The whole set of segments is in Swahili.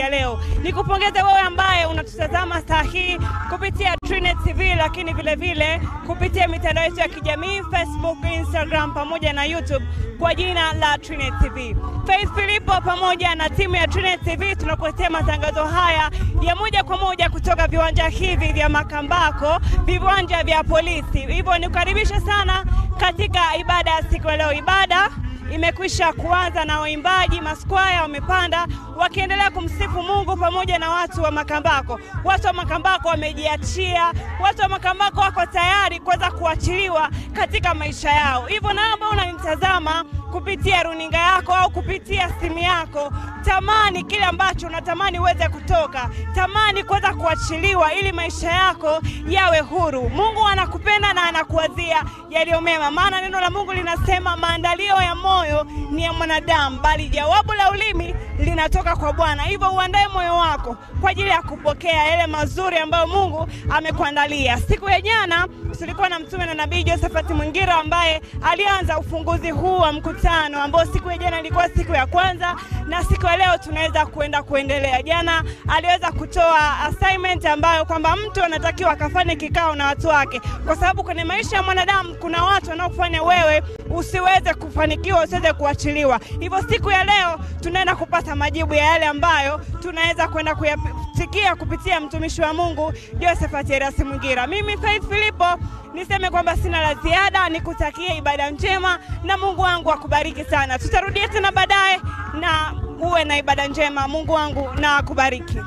ya leo. Nikupongeze wewe ambaye unatutazama saa hii kupitia Trinet TV, lakini vile vile kupitia mitandao yetu ya kijamii Facebook, Instagram pamoja na YouTube kwa jina la Trinet TV. Faith Filipo pamoja na timu ya Trinet TV tunakuletea matangazo haya ya moja kwa moja kutoka viwanja hivi vya Makambako, viwanja vya polisi. Hivyo nikukaribisha sana katika ibada ya siku ya leo. Ibada imekwisha kuanza na waimbaji maskwaya wamepanda wakiendelea kumsifu Mungu pamoja na watu wa Makambako. Watu wa Makambako wamejiachia, watu wa Makambako wako tayari kuweza kuachiliwa katika maisha yao. Hivyo naomba unanitazama kupitia runinga yako au kupitia simu yako, tamani kile ambacho unatamani uweze kutoka, tamani kuweza kuachiliwa ili maisha yako yawe huru. Mungu anakupenda na anakuwazia yaliyo mema, maana neno la Mungu linasema maandalio ya moyo ni ya mwanadamu, bali jawabu la ulimi linatoka kwa Bwana. Hivyo uandae moyo wako kwa ajili ya kupokea yale mazuri ambayo Mungu amekuandalia. Siku ya jana tulikuwa na mtume na nabii Josephat Mwingira ambaye alianza ufunguzi huu wa mkutano ambao siku ya jana ilikuwa siku ya kwanza, na siku ya leo tunaweza kuenda kuendelea. Jana aliweza kutoa assignment ambayo kwamba mtu anatakiwa akafanye kikao na watu wake, kwa sababu kwenye maisha ya mwanadamu kuna watu wanaokufanya wewe usiweze kufanikiwa, usiweze kuachiliwa. Hivyo siku ya leo tunaenda kupata majibu ya yale ambayo tunaweza kwenda kuyasikia kupitia mtumishi wa Mungu Josephat Erasi Mwingira. Mimi Faith Filipo niseme kwamba sina la ziada, nikutakie ibada njema na Mungu wangu akubariki sana. Tutarudia tena baadaye, na uwe na ibada njema. Mungu wangu na akubariki.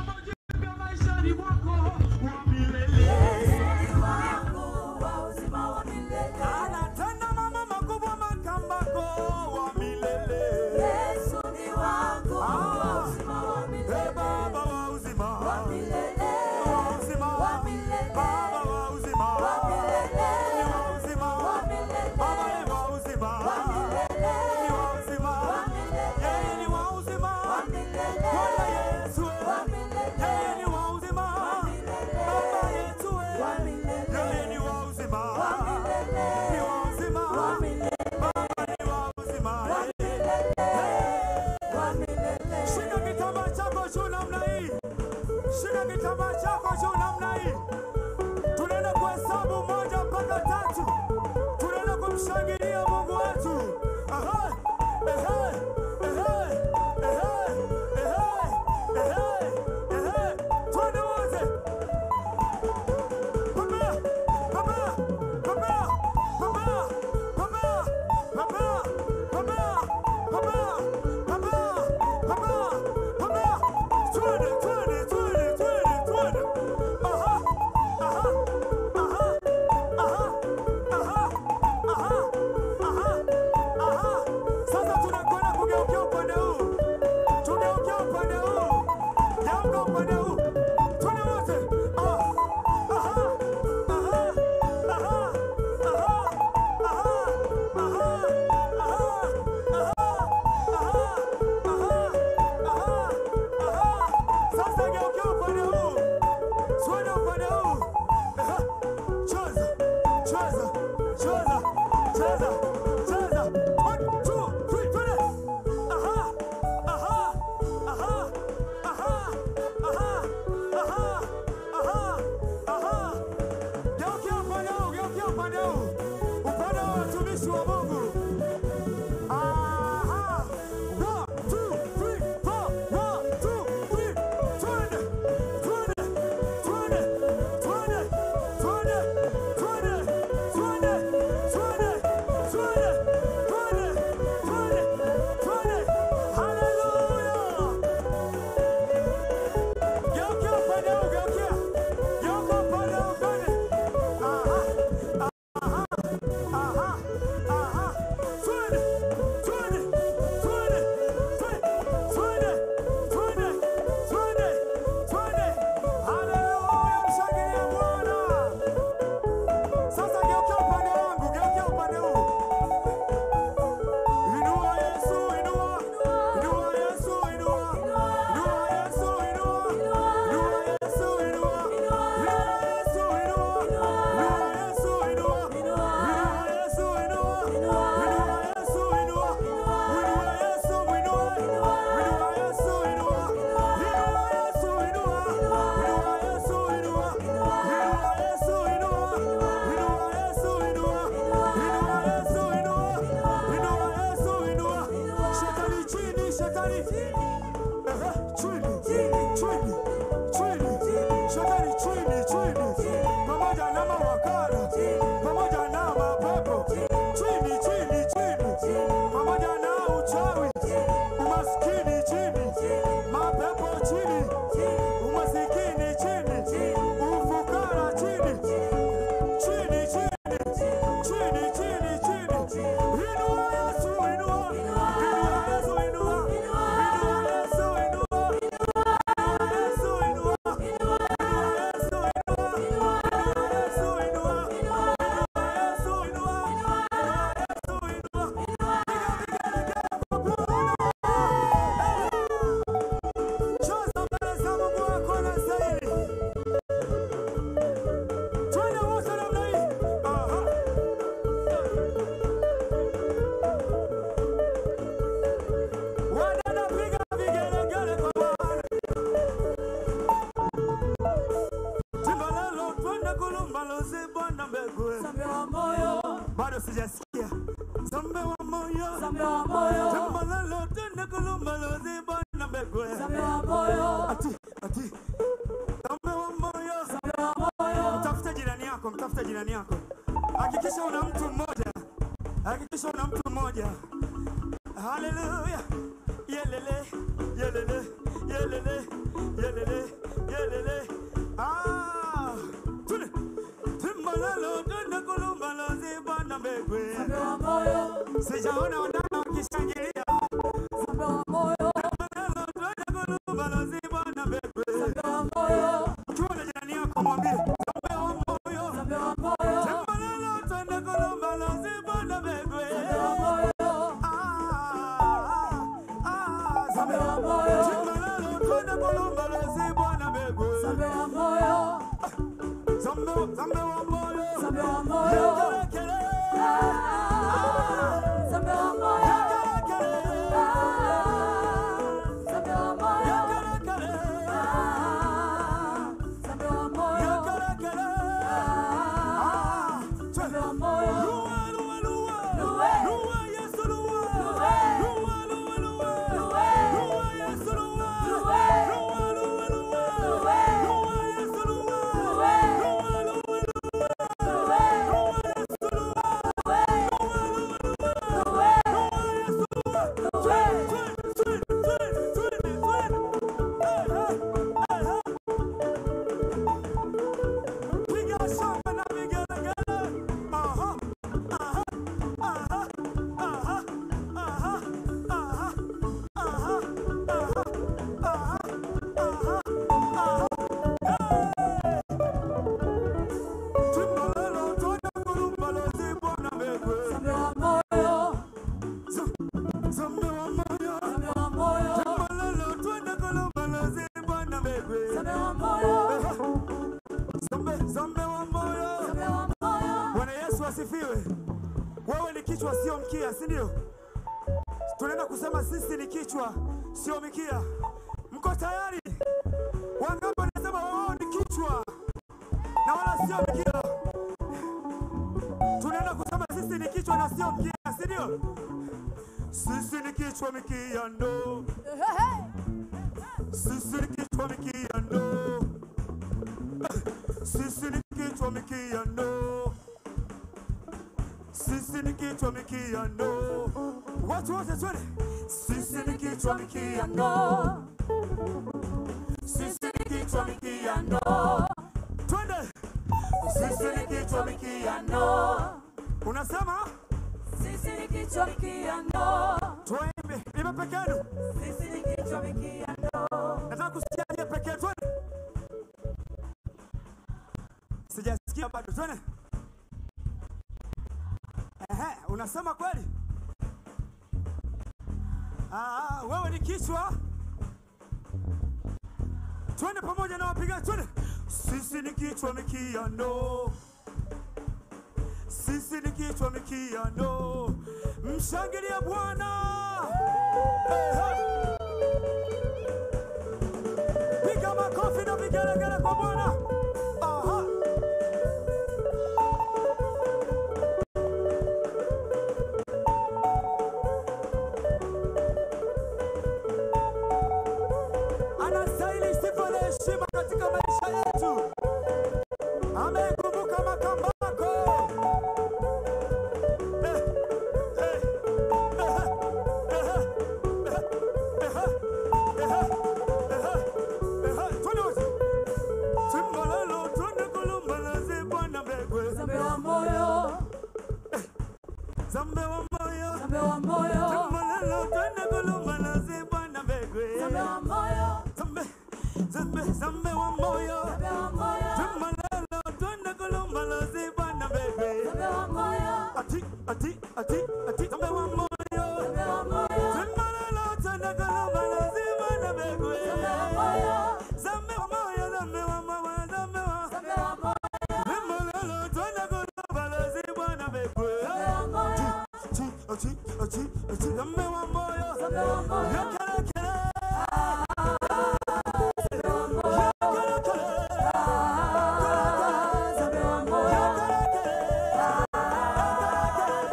Anatenda mambo makubwa Makambako wa milele. Ah, eh, Baba wa uzima. Wa uzima. Baba wa uzima. Ni wa uzima. Baba ni wa uzima. Ni wa uzima. Yeye ni wa uzima. Bwana Yesu. Yeye ni wa uzima. Baba yetu. Yeye ni wa uzima. Ni wa uzima. Baba ni wa uzima. Shika kitambaa chako juu namna hii. Shika kitambaa chako juu namna hii. Tunaenda kuhesabu moja mpaka tatu. Tunaenda kumshangilia Mungu wetu. Aha. Ehe. Ehe. Ehe. Ehe. Ehe. Ehe. Twende wote. Papa. Papa. Papa. Papa. Papa. Papa. Papa. Papa. Papa. Papa. Papa. Twende, twende, twende, twende, twende. Aha. Aha. Aha. Aha. Aha. Aha. Aha. Aha. Sasa tunakwenda kugeukia upande huu. Tugeukia upande huu. Geuka upande huu. Twende wote. Ah. Aha. Aha. Aha. Aha. Aha. Aha. Aha. Aha. Aha. Aha. Aha. Aha. sijasikia zambe wa moyo Zambe wa moyo, tembalalo tende kulumbalo zibana mbegwe zambe wa moyo, ati ati zambe wa moyo zambe wa moyo, mtafute jirani yako mtafute jirani yako hakikisha una mtu mmoja hakikisha una mtu mmoja haleluya yelele yelele yelele yelele yelele ah tune timbalalo tende kulumbalo zibana mbegwe zambe wa moyo, sijaona wadada wakishangilia zambe wa moyo, Timbalalo tende kulumbalo zibana mbegwe zambe wa moyo, ukiwa na jirani yako mwambie zambe wa moyo zambe wa moyo, Timbalalo tende kulumbalo zibana mbegwe zambe wa moyo, ah ah zambe zambe wa moyo, Timbalalo tende kulumbalo zibana mbegwe zambe wa moyo, zambe zambe wa moyo zambe wa moyo, Yekelekele. ah, zambe wa moyo, Yekelekele. ah, zambe wa moyo, Yekelekele. ah, zambe wa moyo, Yekelekele. ah, Ah, zambe wa moyo, Luwa, luwa, luwa. Luwe. Luwa, Yesu, luwa. Luwe. Luwa, luwa, luwa. Luwe. Luwa, Yesu, luwa. Luwe. Luwa, luwa, luwa. Luwe. Luwa, Yesu, luwa. Luwe. Luwa, luwa, luwa. Luwe. Luwa, Yesu, luwa. Luwe. Luwa, luwa, luwa. Luwe. Luwa, Yesu, luwa. Luwe. Twende, twende, twende, twende, twende. Eh, eh, eh, eh. Piga shangwe na vigelegele. Aha, aha, aha, aha, aha, aha, aha, aha, aha, aha, aha. Hey! Timbalalo, twende kulumbalo, zibwana mbegwe. Zambe wa moyo, Z- zambe wa moyo. zambe wa moyo, Timbalalo, twende kulumbalo, zibwana mbegwe. zambe wa moyo, Zambe, zambe wa moyo. zambe wa moyo, Bwana Yesu asifiwe. Wewe ni kichwa sio mkia, si ndio? Tunaenda kusema sisi ni kichwa sio mikia. Mko tayari? Wangapi wanasema wao ni kichwa na wala sio mkia? Tunaenda kusema sisi ni kichwa na sio mkia, si ndio? Sisi ni kichwa mikia ndo. Sisi ni kichwa mikia ndo. Sisi ni kichwa mikia ndo. Sisi ni kichwa mikia ndo. Watu wote twende. Sisi ni kichwa mikia ndo. Sisi ni kichwa mikia ndo. Twende. Sisi ni kichwa mikia ndo. Unasema sisi ni kichwa mikia ndo, tuimbe. Imbe peke yenu. sisi ni kichwa mikia ndo, Nataka kusikia je peke yetu. Twende. Sijasikia bado. Twende. Ehe, unasema kweli? Ah, wewe ni kichwa. Twende pamoja na wapigaji. Twende. Sisi ni kichwa mikia ndo. Sisi ni kichwa mikia ndo. Mshangilia Bwana. Ehe. Piga makofi na vigelegele kwa Bwana. Aha. Anastahili sifa na heshima katika maisha yetu. Amekumbuka makambako. Eh, eh, eh, eh, eh, eh, eh, eh, eh, twende wote. Timbalalo, twende kulumbalaze Bwana mbegwe. zambe wa moyo, Zambe wa moyo. zambe wa moyo, Timbalalo, twende kulumbalaze Bwana mbegwe. zambe wa moyo, Zambe, zambe, zambe wa moyo. zambe wa moyo, Timbalalo, twende kulumbalaze Bwana mbegwe. zambe wa moyo, Ati, ati, ati, ati, zambe wa moyo. zambe wa moyo, Timbalalo, twende kulumbalaze Bwana mbegwe. zambe wa moyo, Zambe wa moyo, zambe wa moyo, zambe wa- zambe wa moyo, Timbalalo, twende kulumbalaze Bwana mbegwe. zambe wa moyo, Ati, ati, ati, ati, zambe wa moyo. zambe wa moyo, Yekelekele. zambe wa moyo, Yekelekele. zambe wa moyo, Yekelekele.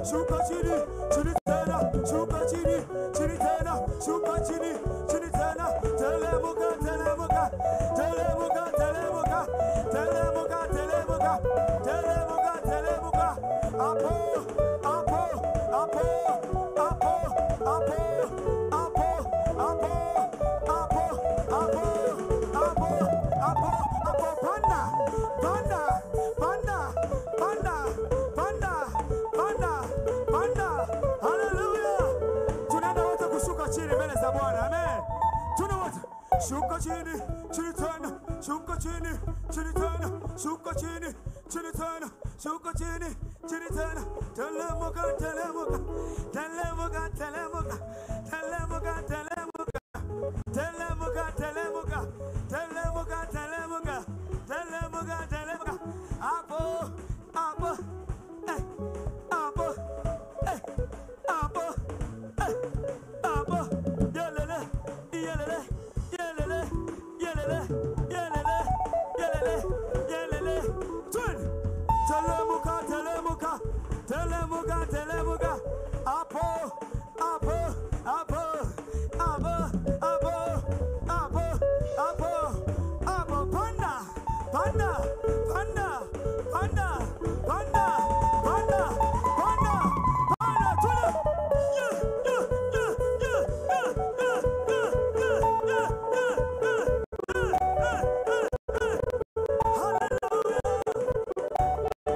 shuka chini, chini tena, shuka chini, chini tena, shuka chini, chini tena, telemuka, telemuka, telemuka, telemuka, telemuka, telemuka, telemuka, telemuka, apo, apo, apo, apo, apo, apo, apo, apo, apo, apo, apo, apo, panda, panda, panda, panda, panda, panda, panda. Haleluya! Tunaenda wote kushuka chini mbele za Bwana. Amen. Tuna wote shuka chini, chini tena, shuka chini, chini tena, shuka chini, chini tena, shuka chini, chini tena. Telemuka, telemuka, telemuka, telemuka, telemuka, telemuka. Telemuka, telemuka, telemuka, telemuka, telemuka, telemuka. Apo, apo, eh, apo, eh, apo, eh, apo. Yelele, yelele, yelele, yelele, yelele, yelele, yelele. Twin. Telemuka, telemuka, telemuka, telemuka. Apo, apo, apo, apo, apo, apo, apo, apo. Panda, panda, panda, panda, panda, panda, panda, panda. Twin. Yeah, yeah, yeah, yeah, yeah, yeah, yeah, yeah, yeah, yeah, yeah, yeah, yeah, yeah. Hallelujah.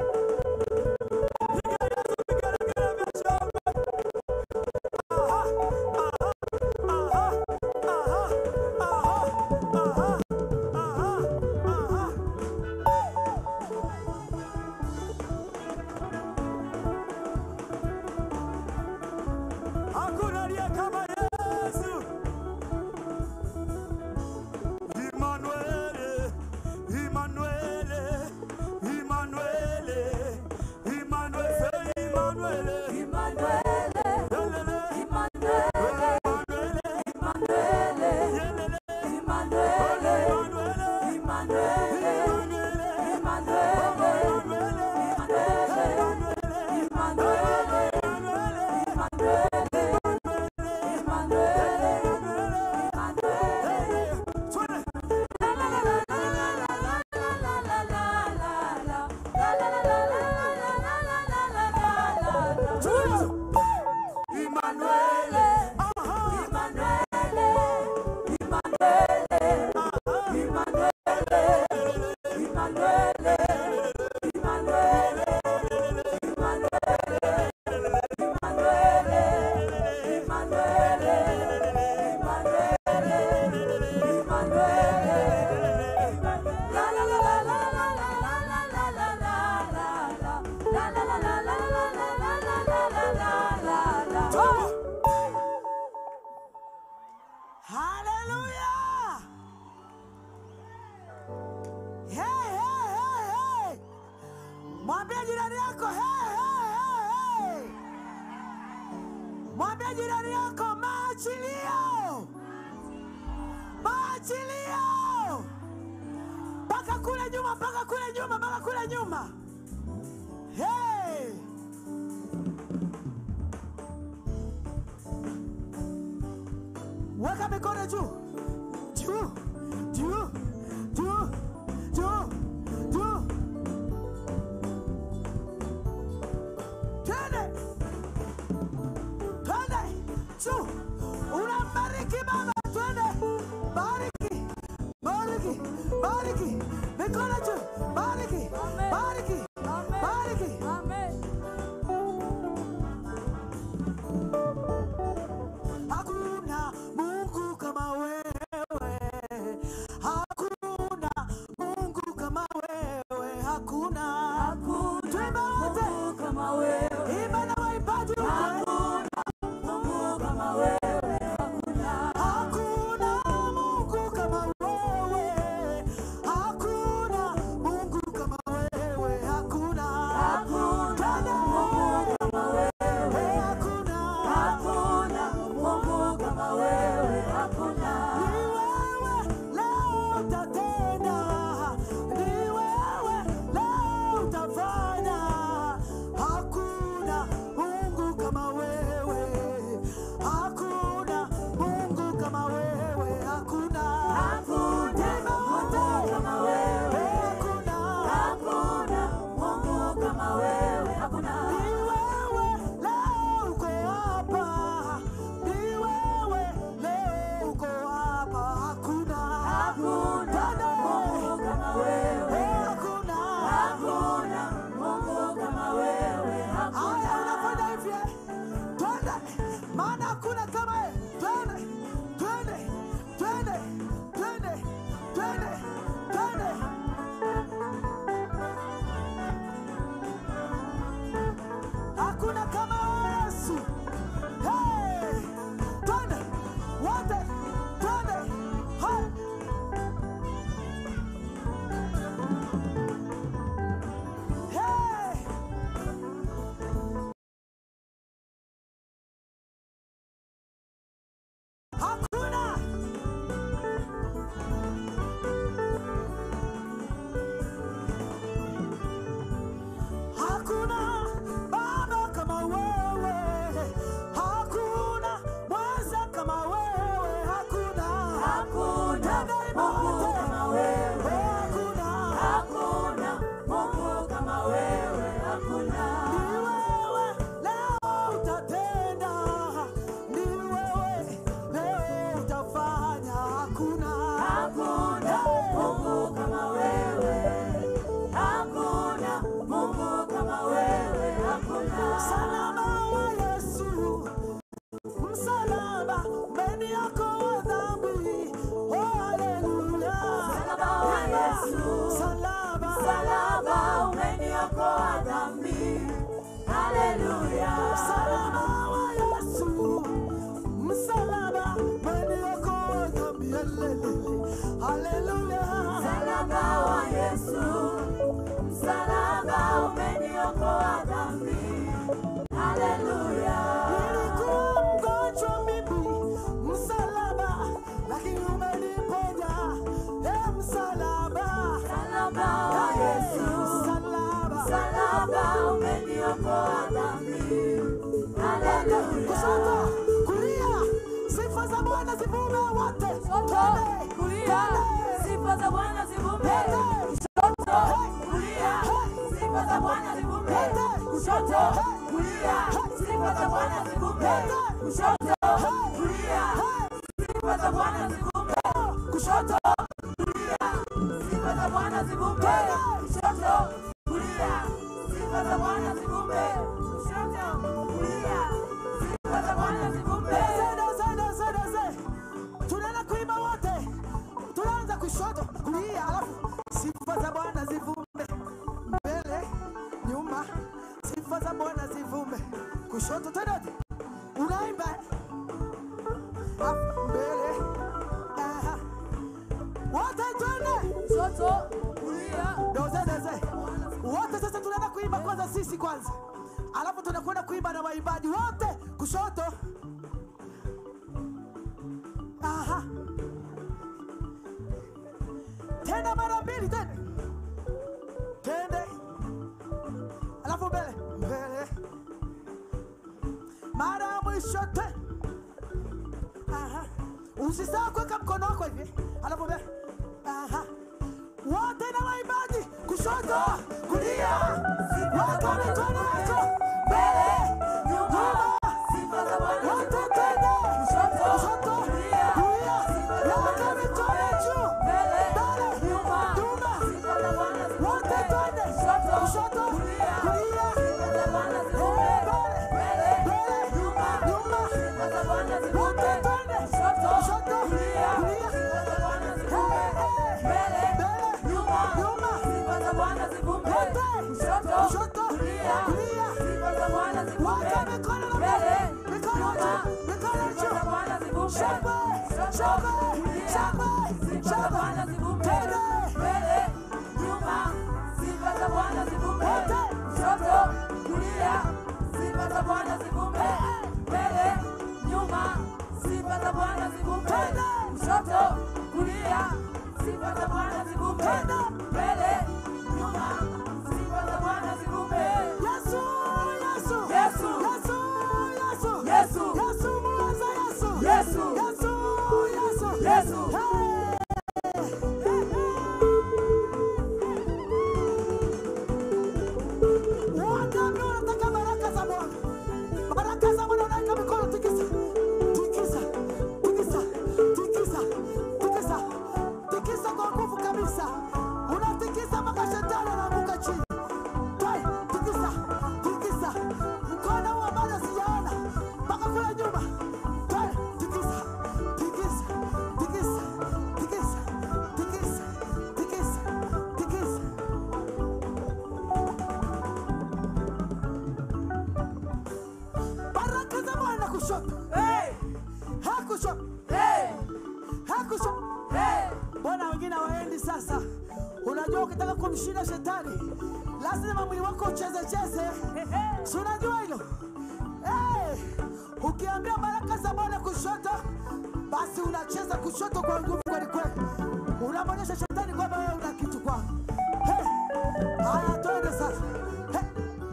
Hakuna aliye kama Yesu. Emmanuel, Emmanuel, Emmanuel, Emmanuel, say Emmanuel. Yelele, Emmanuel, yelele, Emmanuel, Emmanuel, Hallelujah! Hey, hey, hey, hey! Mwambie jirani yako hey, hey, hey, hey! Mwambie jirani yako maachilio, maachilio, mpaka kule nyuma, mpaka kule nyuma, mpaka kule nyuma. Hey! Weka mikono juu, juu, juu, juu, juu, juu. Twende, twende juu. Unambariki Baba, twende, bariki, bariki, bariki, mikono juu, bariki, bariki, bariki. Hakuna Mungu kama wewe, hakuna Mungu kama wewe, hakuna. Twimba wote, imba na waimbaji wote. Hakuna Mungu kama wewe, hakuna twende, maana hakuna kama yeye. Twende, twende, twende, twende, twende, twende. Hakuna kama Yesu. Hey! Twende, wote, twende. Hey! Hey! Hakuna Hakuna baba kama wewe, hakuna mweza kama wewe, hakuna Hakuna Mungu kama wewe. hakuna Hakuna Mungu kama wewe, hakuna. ni wewe leo utatenda, ni wewe leo utafanya, hakuna Hakuna Mungu kama wewe. Hakuna Mungu kama wewe, hakuna. Msalaba wa Yesu, msalaba umeniokoa dhambi. Oh, haleluya. Msalaba wa Yesu. Msalaba. Msalaba umeniokoa dhambi. Haleluya. Msalaba wa Yesu, msalaba umeniokoa dhambi. Hallelujah. Haleluya. Msalaba wa Yesu. Msalaba umeniokoa dhambi. Haleluya. Nilikuwa mgonjwa mimi, msalaba, lakini umeniponya. Eh, msalaba. Msalaba wa Yesu. Msalaba. Msalaba umeniokoa dhambi. Haleluya. Kushoto, kulia, sifa za Bwana zivume wote. Twende, Kulia, twende. sifa za Bwana zivume. Twende. Kushoto, kulia, sifa za Bwana zivume. Kushoto, kulia, sifa za Bwana zivume. Kushoto, kulia, sifa za Bwana zivume. Kushoto, kulia, sifa za Bwana zivume. Kushoto, kulia, sifa za Bwana zivume. Kushoto, kulia, sifa za Bwana zivume. Zede, zede, zede, zede. Tunaenda kuimba wote, tunaanza kushoto, kulia, alafu sifa za Bwana zivume mbele, nyuma, sifa za Bwana zivume kushoto, twende, unaimba alafu mbele, aha. wote twende Kushoto, kulia, dozedeze wote sasa tunaenda kuimba kwanza sisi kwanza alafu tunakwenda kuimba na waimbaji wote kushoto aha tena mara mbili tende tende alafu mbele mbele mara ya mwisho te aha usisahau kuweka mkono wako hivi alafu mbele aha wote na waimbaji kushoto kulia weka mikono yako mbele nyuma sifa za Bwana wote tena Kushoto, kushoto kulia, kulia sifa za weka Bwana mikono juu mbele, mbele nyuma, nyuma sifa za Bwana wote twende Kushoto, kushoto kulia, kulia sifa za Bwana Eh, zivume. mbele Mbele, mbele nyuma, nyuma sifa za Bwana zivume. wote twende Kushoto, kushoto kulia, kulia sifa za Bwana Eh, zivume. eh. Mbele, mbele nyuma, nyuma sifa za Bwana zivume. wote Kushoto, kushoto kulia, kulia sifa za Bwana zivume. Weka mikono na Mbele, mikono nyuma, juu, mikono sifa za juu. Bwana zivume. Shangwe, Kushoto, shangwe, kulia, shangwe, sifa za shangwe. Bwana zivume. Twende. Mbele, nyuma, sifa za Bwana zivume. Wote. Kushoto, kulia, sifa za Bwana zivume. Mbele, nyuma, sifa za Bwana zivume. Twende. Kushoto, kulia, sifa za Bwana zivume. Twende. Mbele, nyuma, sifa za Bwana zivume. Yesu, Yesu, Yesu. Yesu, Yesu, Yesu. Yesu, muweza Yesu, Yesu. Yesu, Yesu, Yesu. Hey. Wote ambao wanataka baraka za Bwana, baraka za Bwana, unaweka mikono, tikisa, tikisa, tikisa, tikisa, tikisa, tikisa kwa nguvu kabisa, unatikisa mpaka shetani anaanguka chini. kushoto he kushoto he kushoto mbona wengine hawaendi sasa unajua ukitaka kumshinda shetani lazima mwili wako uchezecheze si unajua hilo hey, ukiambia baraka za bwana kushoto basi unacheza kushoto kwa nguvu kwelikweli unamwonyesha shetani kwamba wewe una kitu kwako hey, haya twende sasa hey.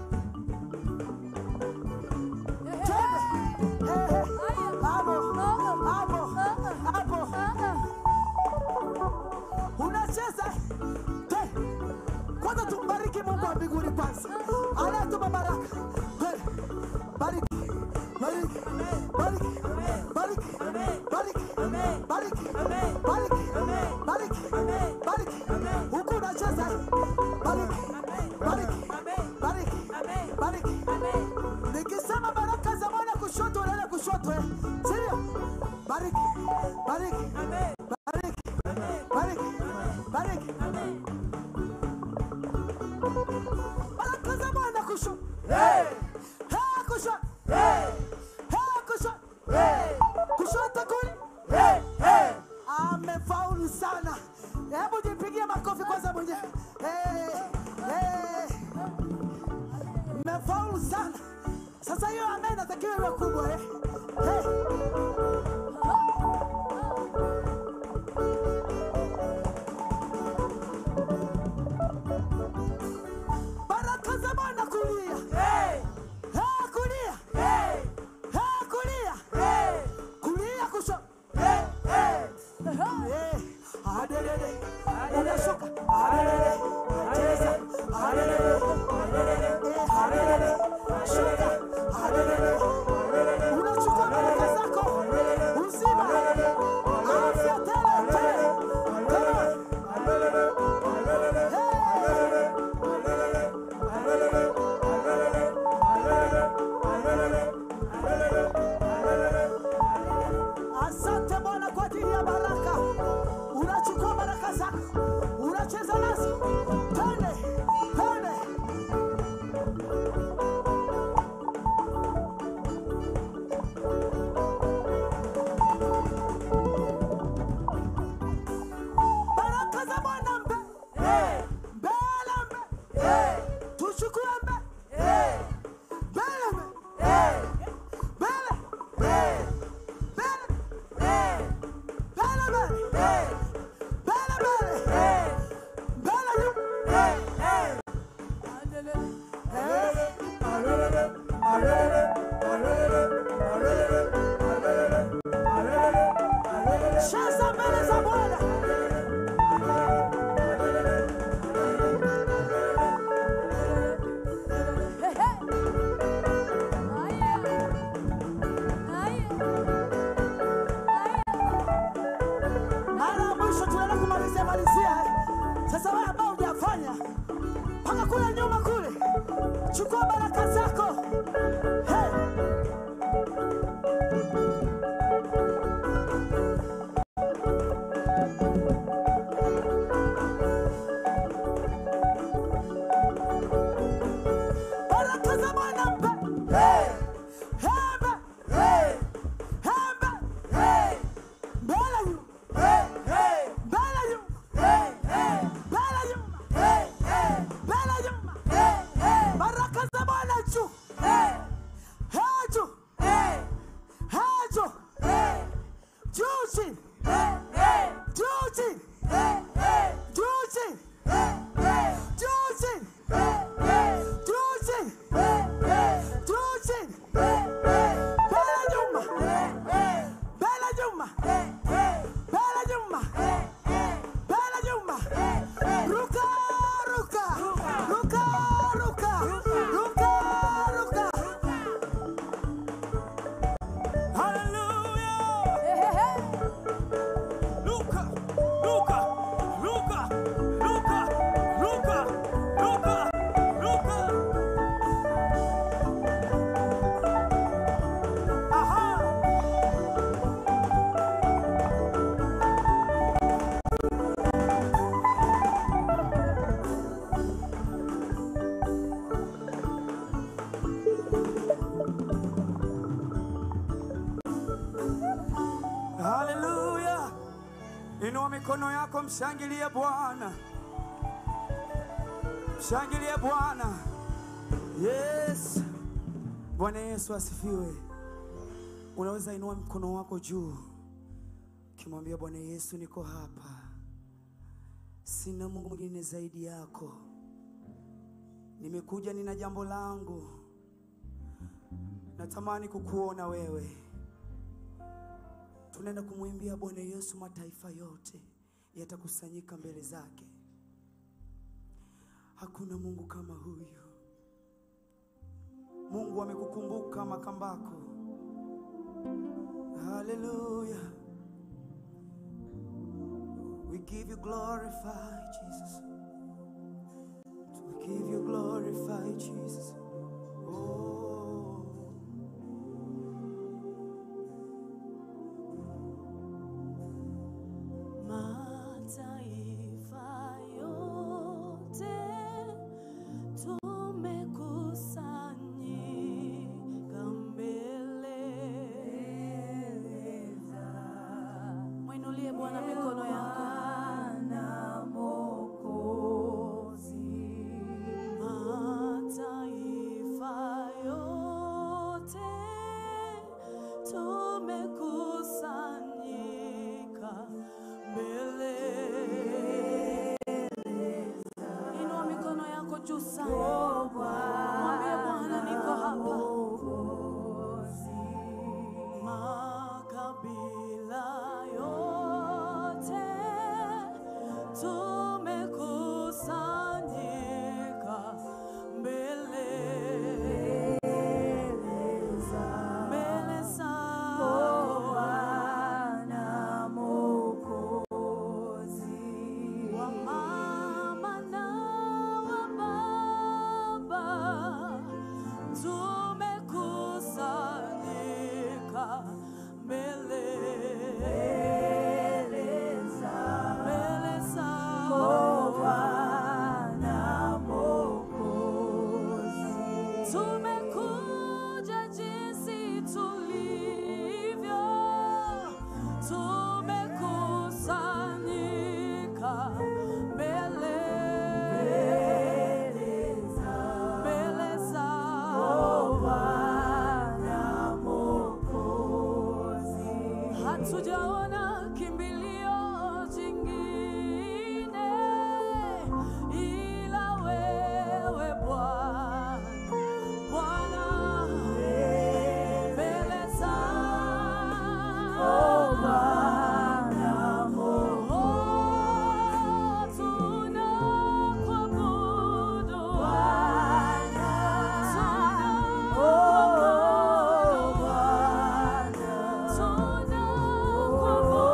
Twende. Hey, hey. Hapo, hapo, hapo. unacheza Te. kwanza tumbariki mungu wa mbinguni kwanza anayetuma baraka Te. bariki bariki bariki bariki bariki bariki bariki bariki bariki huku unacheza bariki bariki bariki bariki nikisema baraka za mwana kushoto unaenda kushoto eh. Sirio? bariki bariki bariki bariki bariki baraka za mwana kushoto Hey, kushoto Hey, kushoto kushoto kuli amefaulu sana hebu jipigie makofi kwanza mwenyewe hey, hey. mmefaulu sana sasa hiyo ambaye inatakiwa iwe kubwa eh? hey. baraka za bwana kulia hey, kulia hey, kulia kulia kusho Eh, adelele unashuka adelele cheza adelele Eh, adelele shuka adelele unachukua baraka zako uzima afya tele tele Come on. Asante Bwana kwa ajili ya baraka. Unachukua baraka zako, unacheza nazo. Twende, twende. Baraka za Bwana mbe. Mbele mbe. Tuchukue mbe. Mbele mbe. Mbele. Mbele. Bele bele. Bele bele. Bele yu. Cheza mbele za Bwana. Mara ya mwisho tunaenda kumalizia malizia. eh. Sasa wewe ambao hujafanya mpaka kule nyuma kule, chukua baraka zako. Hey. Baraka za Bwana mpe. Hebe. Hebe. Mbele yu. Mbele yu. Mbele yu. Mbele yu. Baraka za Bwana Inua mikono yako, mshangilie Bwana, mshangilie Bwana. Yes, Bwana Yesu asifiwe. Unaweza inua mkono wako juu ukimwambia Bwana Yesu, niko hapa, sina Mungu mwingine zaidi yako. Nimekuja, nina jambo langu, natamani kukuona wewe. Tunaenda kumwimbia Bwana Yesu, mataifa yote yatakusanyika mbele zake. Hakuna Mungu kama huyu. Mungu amekukumbuka makambako. Haleluya. We give you glorify Jesus. We give you glorify Jesus. Oh. Mataifa yote tumekusanyika mbele. Mwinulie Bwana mikono yako. Mataifa yote tumekusanyika mbele. Inua mikono yako juu sana, mwambie Bwana, niko hapa. Makabila yote tumekusanyika mbele mbele zako wa mama na wa baba tumekusanyika mbele mbele zako tumekuja jinsi tulivyo tumekusanyika mbele mbele zao hatujaona kimbilio jingine ila wewe Bwana Bwana mbele zao Oh, tunakuabudu tunakuabudu tunakuabudu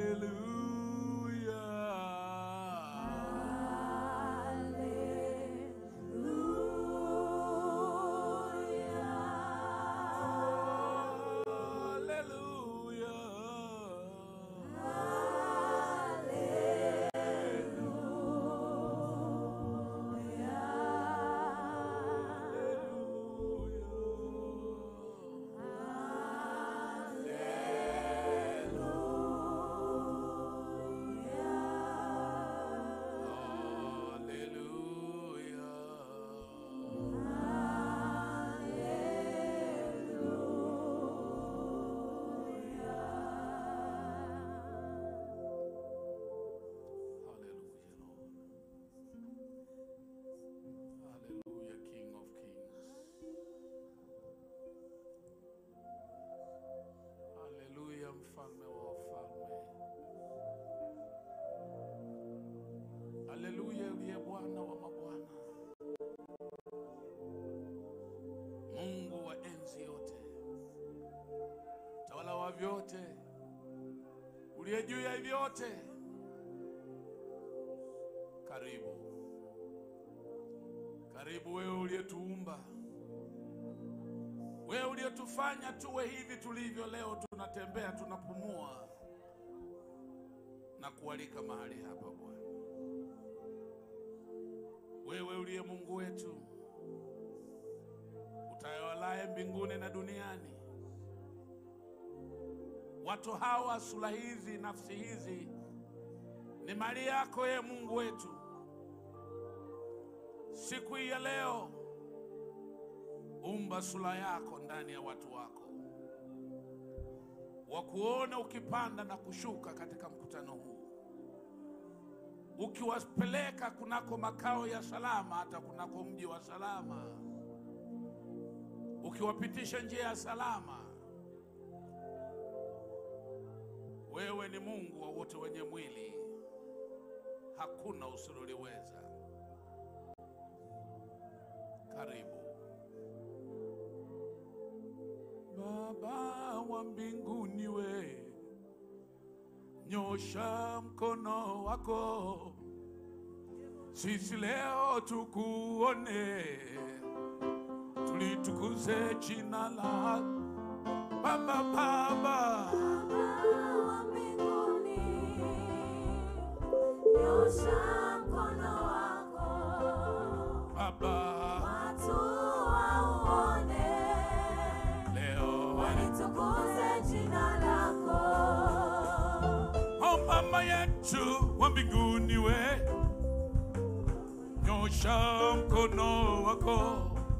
Hallelujah, Lord. Hallelujah, King of Kings. Hallelujah, mfalme wa wafalme. Haleluya, uliye Bwana wa mabwana, Mungu wa enzi yote, tawala wa vyote, uliye juu ya vyote. Karibu, karibu wewe uliyetuumba, wewe uliyetufanya tuwe hivi tulivyo leo, tunatembea, tunapumua na kualika mahali hapa Bwana. Wewe uliye Mungu wetu utawalaye mbinguni na duniani. Watu hawa, sura hizi, nafsi hizi ni mali yako, ye Mungu wetu. Siku hii ya leo, umba sura yako ndani ya watu wako, wakuone ukipanda na kushuka katika mkutano huu ukiwapeleka kunako makao ya salama, hata kunako mji wa salama, ukiwapitisha njia ya salama. Wewe ni Mungu wa wote wenye mwili, hakuna usiloliweza. Karibu Baba wa mbinguni, we nyosha mkono wako, sisi leo tukuone, tulitukuze jina la Baba. Baba wa mbinguni, nyosha mkono wako, Baba, watu wauone, leo walitukuze jina lako. o mama yetu wa mbinguni, we nyosha mkono wako,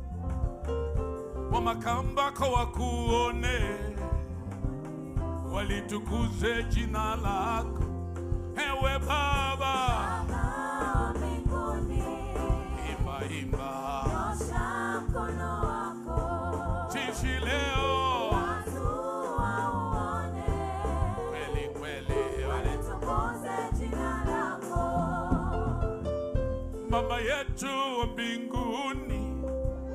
wa makambako wakuone, walitukuze jina lako, ewe Baba. Baba wa mbinguni, Imba, imba, nyosha mkono wako, sisi leo watu wauone, kweli kweli, walitukuze jina lako. Baba yetu wa mbinguni,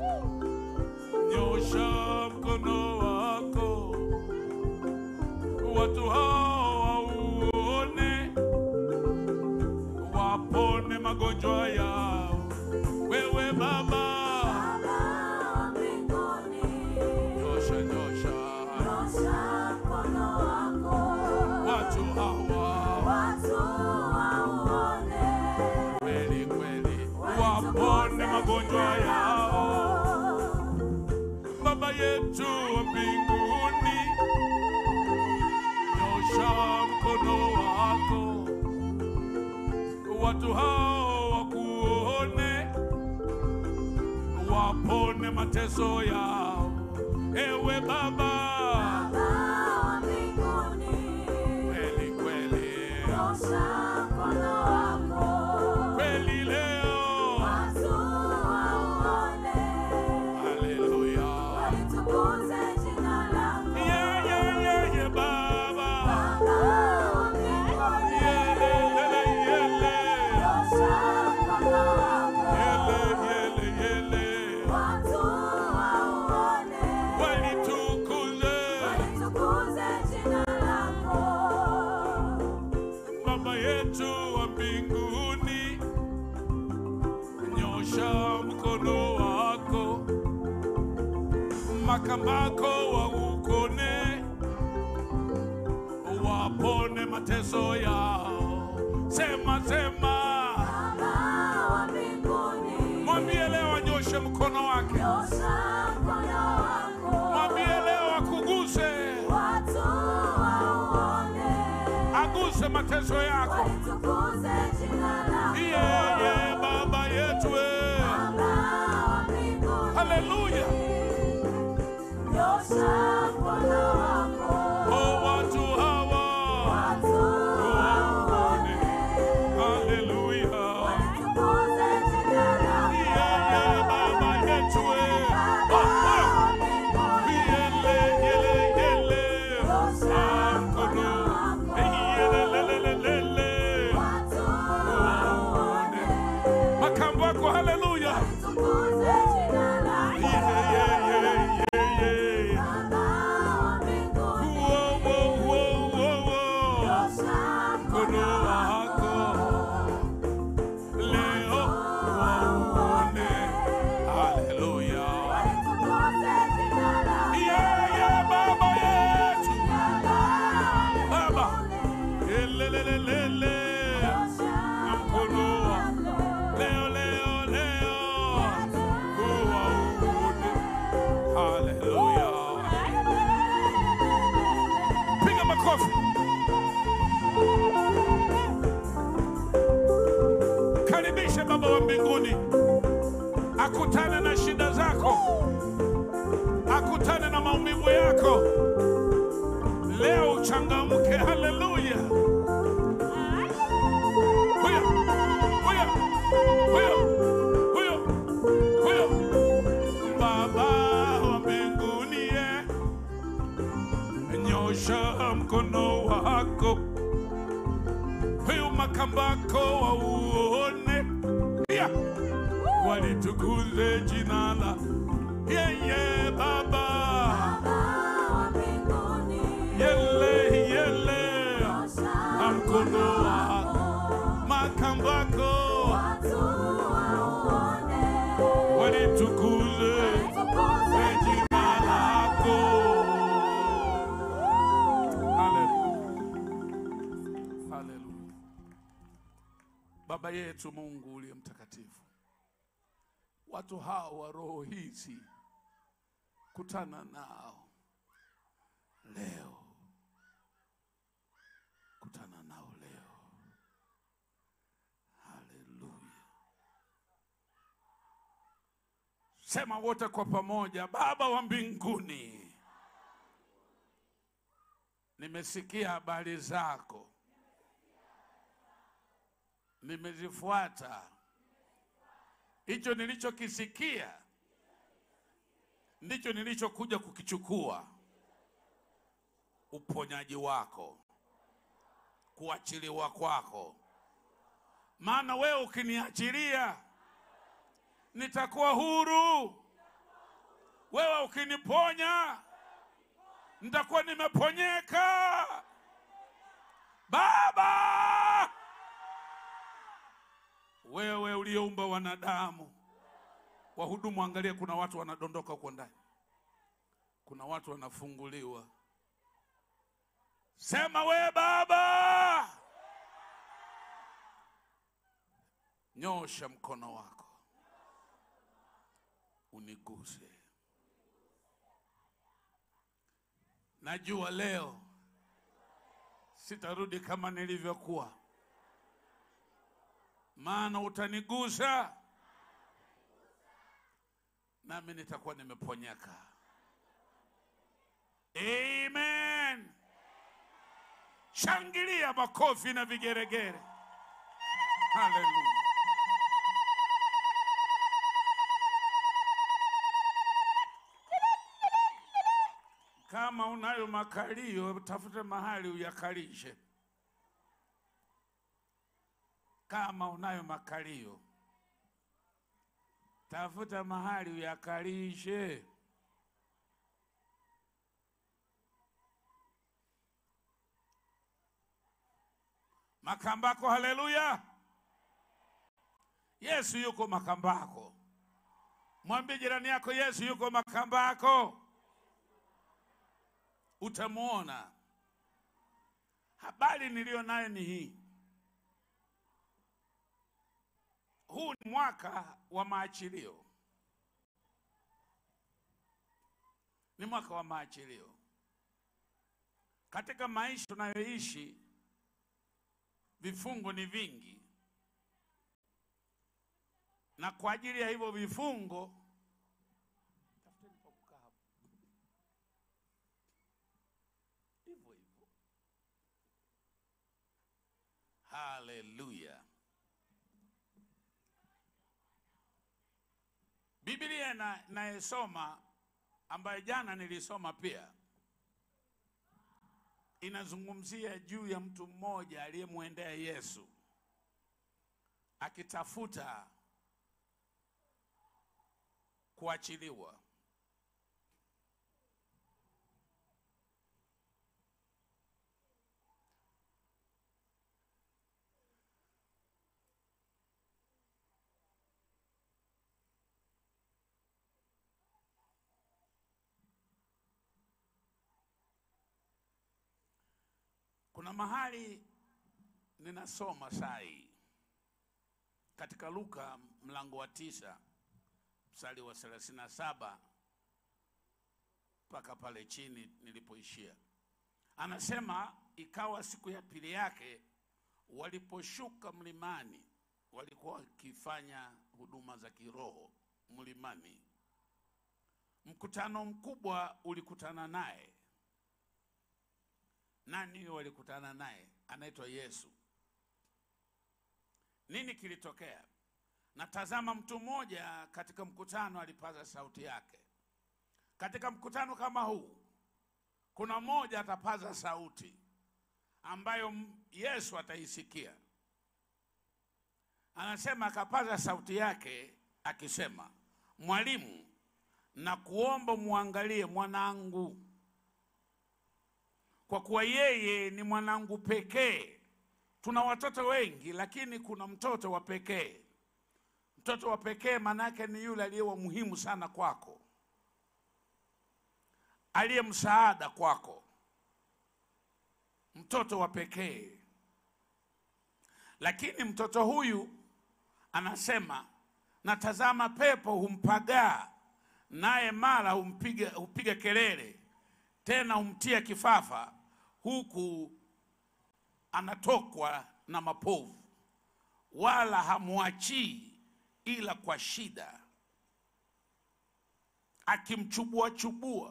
nyosha mkono wako, watu hao wauone, wapone magonjwa yao. Wewe Baba, Baba wa mbinguni, nyosha nyosha nyosha mkono wako, watu hawa, watu wauone, kweli kweli, wapone magonjwa yao. Baba yetu wa mbinguni, nyosha mkono wako, watu hao wakuone, wapone mateso yao. Ewe Baba, Baba wa mbinguni, kweli kweli, nyosha mkono wako, kweli leo, watu wauone, haleluya, walitukuze jina lako. yeah, yeah, yeah, yeah, Baba, Baba wa mbinguni, yele, yele, yele. nyosha mkono wako, Yele, yele, yele. watu wauone, Walitukuze. walitukuze jina lako. makambako waukone, wapone mateso yao. Sema, sema, Baba wa mbinguni, mwambie leo anyoshe mkono wake, nyosha mkono wako, mwambie leo akuguse, watu wauone, aguse mateso yako. walitukuze jina lako. Yeye Baba yetu, we. Baba wa mbinguni, haleluya. nyosha mkono wako, Oh, watu hawa watu waone, wauone, haleluya. walitukuze jina lako. Yeye Baba yetu, we. Baba wa mbinguni, Yele, yele, yele. Ah, mkono. Yelelelelele. watu wauone, Makambo yako, haleluya. walitukuze jina lako. Yeah, yeah, yeah, yeah, yeah. Baba wa mbinguni, Whoa, whoa, whoa, whoa, whoa. nyosha Mkono wako leo wauone. Haleluya. walitukuze jina lako. Yeah, yeah, Baba yetu. Baba Baba. Elelelelele. Na mkono wako leo, leo, leo uwaone. Haleluya. Piga makofi. Karibishe Baba wa mbinguni akutane na shida zako, akutane na maumivu yako. Leo uchangamke. Haleluya. Huyo, huyo, huyo, huyo, huyo. Baba wa mbinguni, ye, nyosha mkono wako huyu makambako wauone, pia walitukuze jina la yeye Baba. wa mbinguni, Yele yele na mkono wako makambako watu wauone, walitukuze walitukuze jina lako. Haleluya. Haleluya. Baba yetu Mungu uliye mtakatifu, watu hao wa roho hizi, kutana nao leo, kutana nao leo. Haleluya. Sema wote kwa pamoja, Baba wa mbinguni, nimesikia habari zako, nimezifuata. Hicho nilichokisikia ndicho nilichokuja kukichukua, uponyaji wako, kuachiliwa kwako. Maana wewe ukiniachilia nitakuwa huru. Wewe ukiniponya nitakuwa nimeponyeka. Baba, wewe uliyeumba wanadamu, wahudumu, angalia, kuna watu wanadondoka huko ndani, kuna watu wanafunguliwa. Sema we Baba, nyosha mkono wako uniguse. Najua leo sitarudi kama nilivyokuwa, maana utanigusa nami nitakuwa nimeponyeka. Amen. Shangilia makofi na vigeregere. Haleluya. Kama unayo makalio, tafute mahali uyakalishe. Kama unayo makalio, tafuta mahali uyakalishe. Makambako, haleluya! Yesu yuko Makambako. Mwambie jirani yako, Yesu yuko Makambako. utamwona. Habari niliyo nayo ni hii, huu ni mwaka wa maachilio, ni mwaka wa maachilio katika maisha tunayoishi. Vifungo ni vingi, na kwa ajili ya hivyo vifungo, tafuteni pa kukaa hapo. hivyo hivyo. Haleluya! Biblia na nayesoma ambayo jana nilisoma pia inazungumzia juu ya mtu mmoja aliyemwendea Yesu akitafuta kuachiliwa. Kuna mahali ninasoma saa hii katika Luka mlango wa tisa mstari wa thelathini na saba mpaka pale chini nilipoishia. Anasema, ikawa siku ya pili yake waliposhuka mlimani, walikuwa wakifanya huduma za kiroho mlimani, mkutano mkubwa ulikutana naye. Nani huyo walikutana naye? Anaitwa Yesu. Nini kilitokea? Na tazama, mtu mmoja katika mkutano alipaza sauti yake. Katika mkutano kama huu, kuna mmoja atapaza sauti ambayo m- Yesu ataisikia. Anasema, akapaza sauti yake akisema, Mwalimu, na kuomba muangalie mwanangu kwa kuwa yeye ni mwanangu pekee. Tuna watoto wengi, lakini kuna mtoto wa pekee. Mtoto wa pekee maanake ni yule aliye wa muhimu sana kwako, aliye msaada kwako, mtoto wa pekee. Lakini mtoto huyu anasema, natazama pepo humpagaa, naye mara humpiga hupiga kelele, tena humtia kifafa, huku anatokwa na mapovu, wala hamwachii ila kwa shida, akimchubua chubua.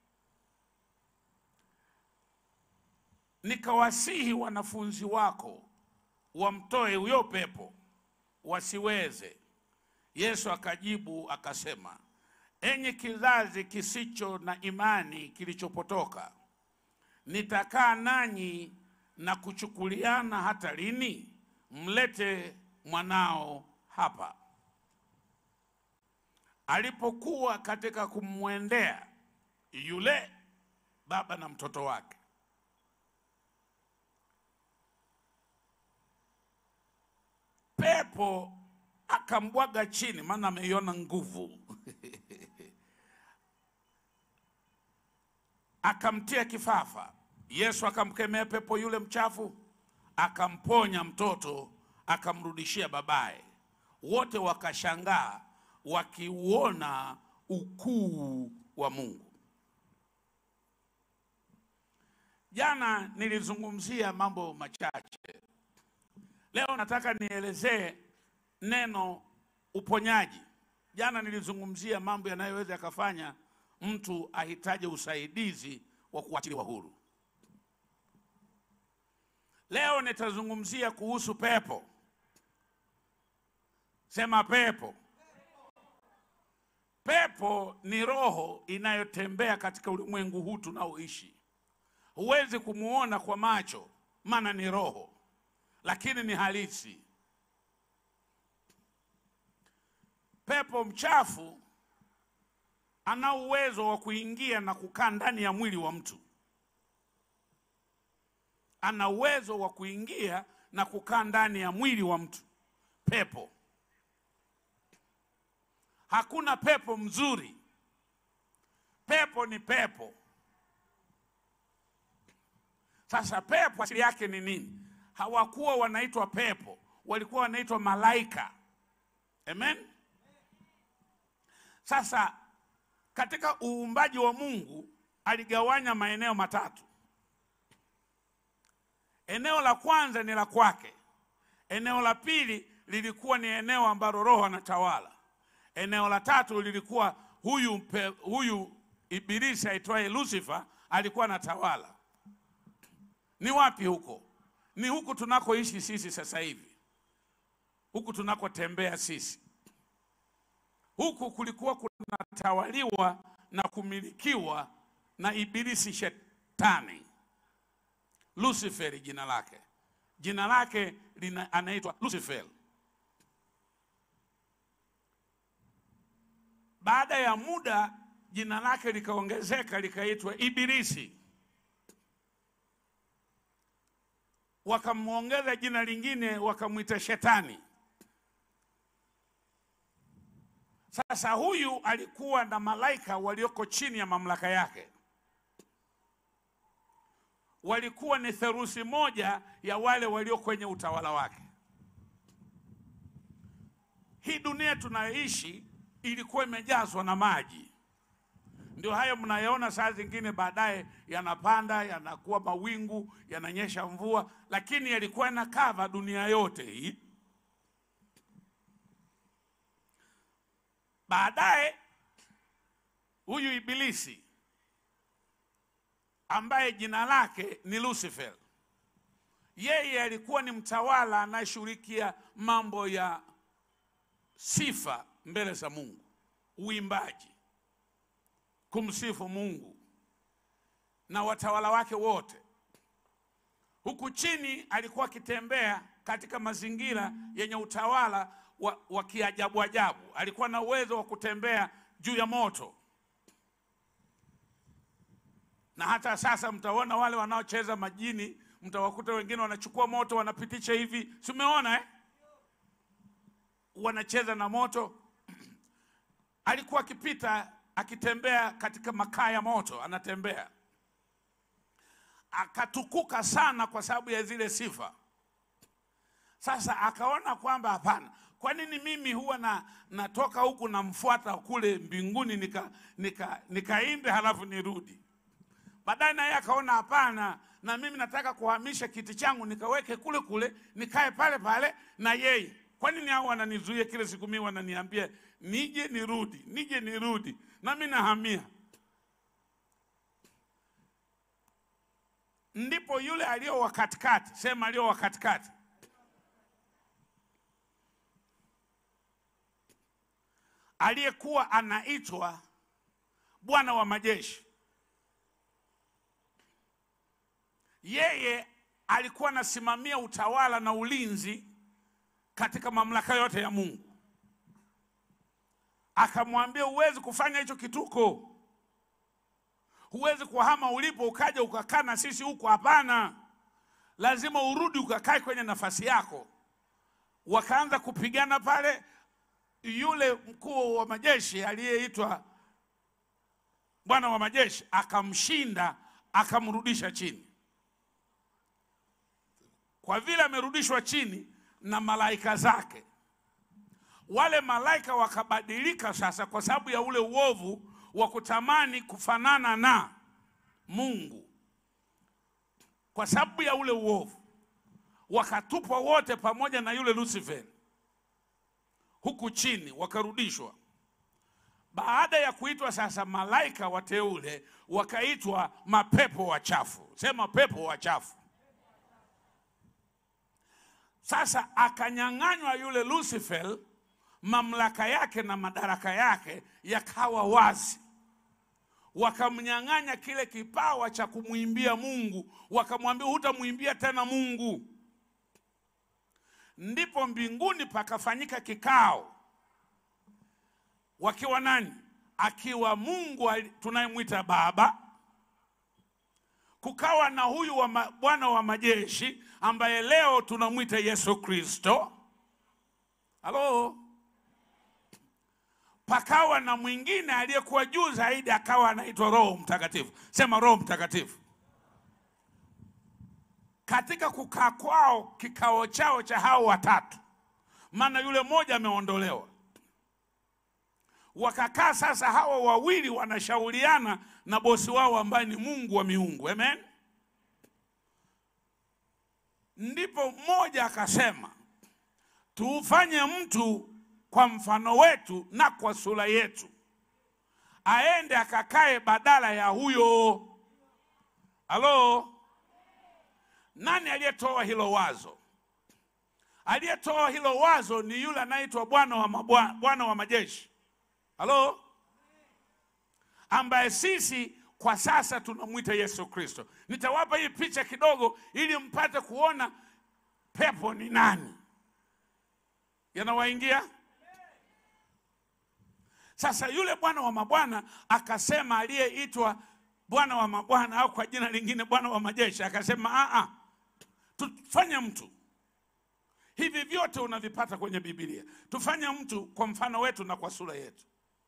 Nikawasihi wanafunzi wako wamtoe huyo pepo, wasiweze. Yesu akajibu akasema, enyi kizazi kisicho na imani kilichopotoka, nitakaa nanyi na kuchukuliana hata lini? Mlete mwanao hapa. Alipokuwa katika kumwendea yule baba na mtoto wake, pepo akambwaga chini, maana ameiona nguvu akamtia kifafa. Yesu akamkemea pepo yule mchafu, akamponya mtoto, akamrudishia babaye. Wote wakashangaa wakiuona ukuu wa Mungu. Jana nilizungumzia mambo machache, leo nataka nielezee neno uponyaji. Jana nilizungumzia mambo yanayoweza yakafanya mtu ahitaji usaidizi wa kuachiliwa huru. Leo nitazungumzia kuhusu pepo. Sema pepo. Pepo ni roho inayotembea katika ulimwengu huu tunaoishi. Huwezi kumuona kwa macho, maana ni roho, lakini ni halisi. Pepo mchafu ana uwezo wa kuingia na kukaa ndani ya mwili wa mtu. Ana uwezo wa kuingia na kukaa ndani ya mwili wa mtu. Pepo, hakuna pepo mzuri. Pepo ni pepo. Sasa pepo asili yake ni nini? Hawakuwa wanaitwa pepo, walikuwa wanaitwa malaika. Amen. Sasa katika uumbaji wa Mungu aligawanya maeneo matatu. Eneo la kwanza ni la kwake. Eneo la pili lilikuwa ni eneo ambalo Roho anatawala. Eneo la tatu lilikuwa huyu, pe, huyu ibilisi aitwaye Lucifer alikuwa anatawala. Ni wapi huko? Ni huku tunakoishi sisi sasa hivi, huku tunakotembea sisi. Huku kulikuwa kunatawaliwa na kumilikiwa na ibilisi shetani. Lucifer jina lake, jina lake lina, anaitwa Lucifer. Baada ya muda jina lake likaongezeka likaitwa Ibilisi, wakamwongeza jina lingine wakamwita Shetani. Sasa huyu alikuwa na malaika walioko chini ya mamlaka yake, walikuwa ni theruthi moja ya wale walio kwenye utawala wake. Hii dunia tunayoishi ilikuwa imejazwa na maji, ndio hayo mnayoona saa zingine baadaye yanapanda, yanakuwa mawingu, yananyesha mvua, lakini yalikuwa yanakava dunia yote hii. Baadaye huyu Ibilisi ambaye jina lake ni Lucifer, yeye alikuwa ni mtawala anayeshughulikia mambo ya sifa mbele za Mungu, uimbaji, kumsifu Mungu na watawala wake wote. Huku chini alikuwa akitembea katika mazingira yenye utawala wa, wa kiajabu ajabu. Alikuwa na uwezo wa kutembea juu ya moto, na hata sasa mtaona wale wanaocheza majini, mtawakuta wengine wanachukua moto wanapitisha hivi, si umeona eh? wanacheza na moto. Alikuwa akipita akitembea katika makaa ya moto, anatembea akatukuka sana kwa sababu ya zile sifa. Sasa akaona kwamba hapana, kwa nini mimi huwa na natoka huku namfuata kule mbinguni nika nika nikaimbe halafu nirudi? Baadaye naye akaona hapana, na mimi nataka kuhamisha kiti changu nikaweke kule kule nikae pale pale na yeye. Kwa nini hao wananizuia kile siku mimi wananiambia nije nirudi, nije nirudi, na mimi nahamia. Ndipo yule aliyo wa katikati, sema aliyo wa katikati, aliyekuwa anaitwa Bwana wa majeshi, yeye alikuwa anasimamia utawala na ulinzi katika mamlaka yote ya Mungu. Akamwambia, huwezi kufanya hicho kituko, huwezi kuhama ulipo ukaja ukakaa na sisi huko. Hapana, lazima urudi ukakae kwenye nafasi yako. Wakaanza kupigana pale. Yule mkuu wa majeshi aliyeitwa Bwana wa majeshi akamshinda, akamrudisha chini. Kwa vile amerudishwa chini na malaika zake, wale malaika wakabadilika sasa, kwa sababu ya ule uovu wa kutamani kufanana na Mungu. Kwa sababu ya ule uovu wakatupwa wote pamoja na yule Lucifer huku chini, wakarudishwa. Baada ya kuitwa sasa malaika wateule, wakaitwa mapepo wachafu. Sema pepo wachafu. Sasa akanyang'anywa yule Lucifer mamlaka yake na madaraka yake yakawa wazi. Wakamnyang'anya kile kipawa cha kumwimbia Mungu, wakamwambia hutamwimbia tena Mungu. Ndipo mbinguni pakafanyika kikao, wakiwa nani? Akiwa Mungu ali- tunayemwita Baba, kukawa na huyu wa ma- Bwana wa majeshi ambaye leo tunamwita Yesu Kristo. Halo, pakawa na mwingine aliyekuwa juu zaidi, akawa anaitwa Roho Mtakatifu. Sema Roho Mtakatifu. katika kukaa kwao kikao chao cha hao watatu, maana yule mmoja ameondolewa. Wakakaa sasa, hawa wawili wanashauriana na bosi wao ambaye ni Mungu wa miungu. Amen. Ndipo mmoja akasema, tuufanye mtu kwa mfano wetu na kwa sura yetu, aende akakae badala ya huyo. Halo, nani aliyetoa hilo wazo? Aliyetoa hilo wazo ni yule anaitwa Bwana wa mabwa- Bwana wa majeshi. Halo, ambaye sisi kwa sasa tunamwita Yesu Kristo. Nitawapa hii picha kidogo ili mpate kuona pepo ni nani, yanawaingia sasa. Yule Bwana wa mabwana akasema, aliyeitwa Bwana wa mabwana au kwa jina lingine Bwana wa majeshi akasema, "Ah, ah, tufanye mtu hivi vyote unavipata kwenye Biblia, tufanye mtu kwa mfano wetu na kwa sura yetu.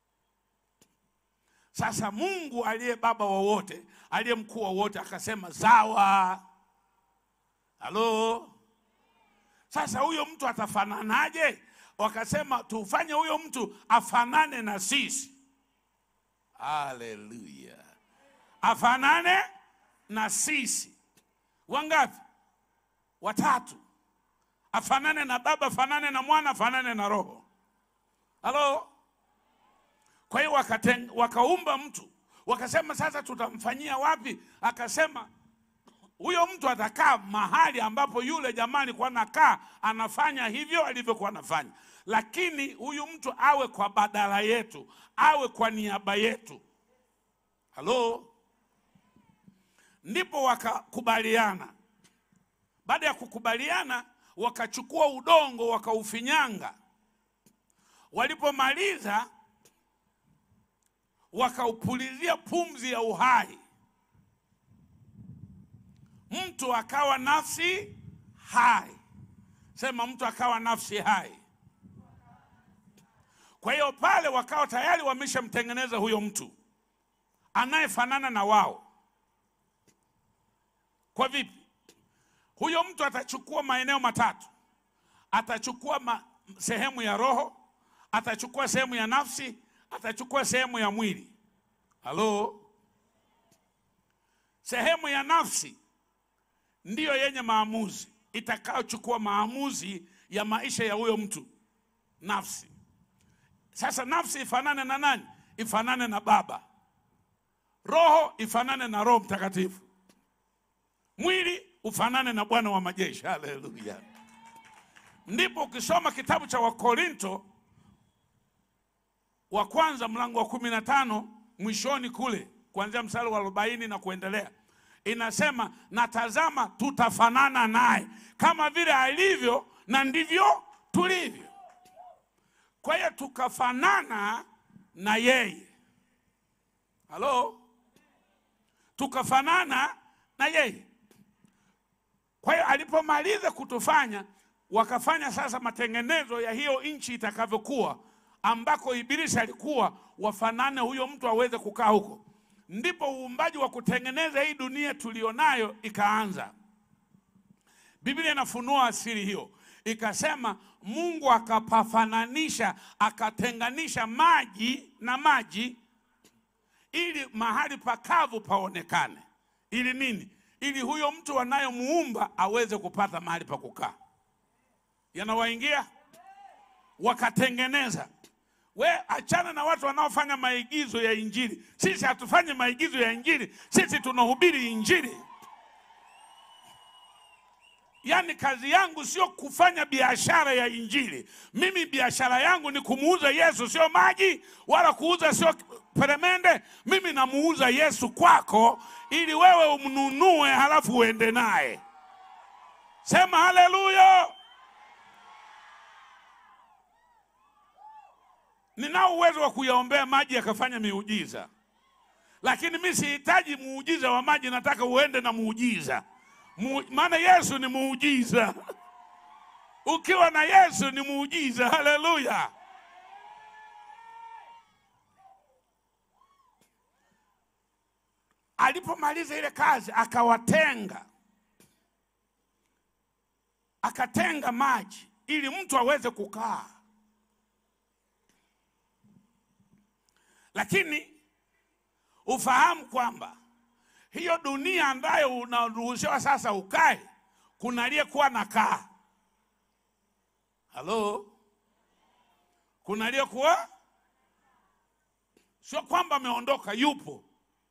Sasa Mungu aliye baba wa wote, aliye mkuu wa wote akasema sawa. Halo, sasa huyo mtu atafananaje? Wakasema tufanye huyo mtu afanane na sisi. Haleluya, afanane na sisi. Wangapi? Watatu. Afanane na Baba, afanane na Mwana, afanane na Roho. Halo. Kwa hiyo wakateng- wakaumba mtu, wakasema sasa tutamfanyia wapi? Akasema huyo mtu atakaa mahali ambapo yule jamaa alikuwa anakaa, anafanya hivyo alivyokuwa anafanya, lakini huyu mtu awe kwa badala yetu, awe kwa niaba yetu. Halo, ndipo wakakubaliana. Baada ya kukubaliana, wakachukua udongo wakaufinyanga. Walipomaliza wakaupulizia pumzi ya uhai, mtu akawa nafsi hai. Sema, mtu akawa nafsi hai. Kwa hiyo pale wakawa tayari wameshamtengeneza huyo mtu anayefanana na wao. Kwa vipi? Huyo mtu atachukua maeneo matatu. Atachukua ma, sehemu ya roho, atachukua sehemu ya nafsi, atachukua sehemu ya mwili. Halo, sehemu ya nafsi ndiyo yenye maamuzi, itakayochukua maamuzi ya maisha ya huyo mtu. Nafsi sasa, nafsi ifanane na nani? Ifanane na Baba. Roho ifanane na Roho Mtakatifu. Mwili ufanane na Bwana wa majeshi. Haleluya! Ndipo ukisoma kitabu cha Wakorinto wa kwanza mlango wa kumi na tano mwishoni kule kuanzia mstari wa arobaini na kuendelea inasema, na tazama, tutafanana naye kama vile alivyo na ndivyo tulivyo. Kwa hiyo tukafanana na yeye. Halo, tukafanana na yeye. Kwa hiyo alipomaliza kutufanya, wakafanya sasa matengenezo ya hiyo nchi itakavyokuwa, ambako Ibilisi alikuwa wafanane huyo mtu aweze kukaa huko. Ndipo uumbaji wa kutengeneza hii dunia tulionayo ikaanza. Biblia inafunua asili hiyo, ikasema Mungu akapafananisha, akatenganisha maji na maji, ili mahali pakavu paonekane. Ili nini? Ili huyo mtu anayemuumba aweze kupata mahali pa kukaa. Yanawaingia, wakatengeneza. We achana na watu wanaofanya maigizo ya Injili. Sisi hatufanyi maigizo ya Injili, sisi tunahubiri Injili. Yaani kazi yangu sio kufanya biashara ya Injili. Mimi biashara yangu ni kumuuza Yesu, sio maji wala kuuza sio peremende. Mimi namuuza Yesu kwako, ili wewe umnunue, halafu uende naye. Sema haleluya! Ninao uwezo wa kuyaombea maji yakafanya miujiza, lakini mi sihitaji muujiza wa maji, nataka uende na muujiza Mu, maana Yesu ni muujiza. Ukiwa na Yesu ni muujiza. Haleluya! Alipomaliza ile kazi akawatenga, akatenga maji ili mtu aweze kukaa, lakini ufahamu kwamba hiyo dunia ambayo unaruhusiwa sasa ukae, kuna aliyekuwa nakaa. Halo, kuna aliyekuwa, sio kwamba ameondoka, yupo,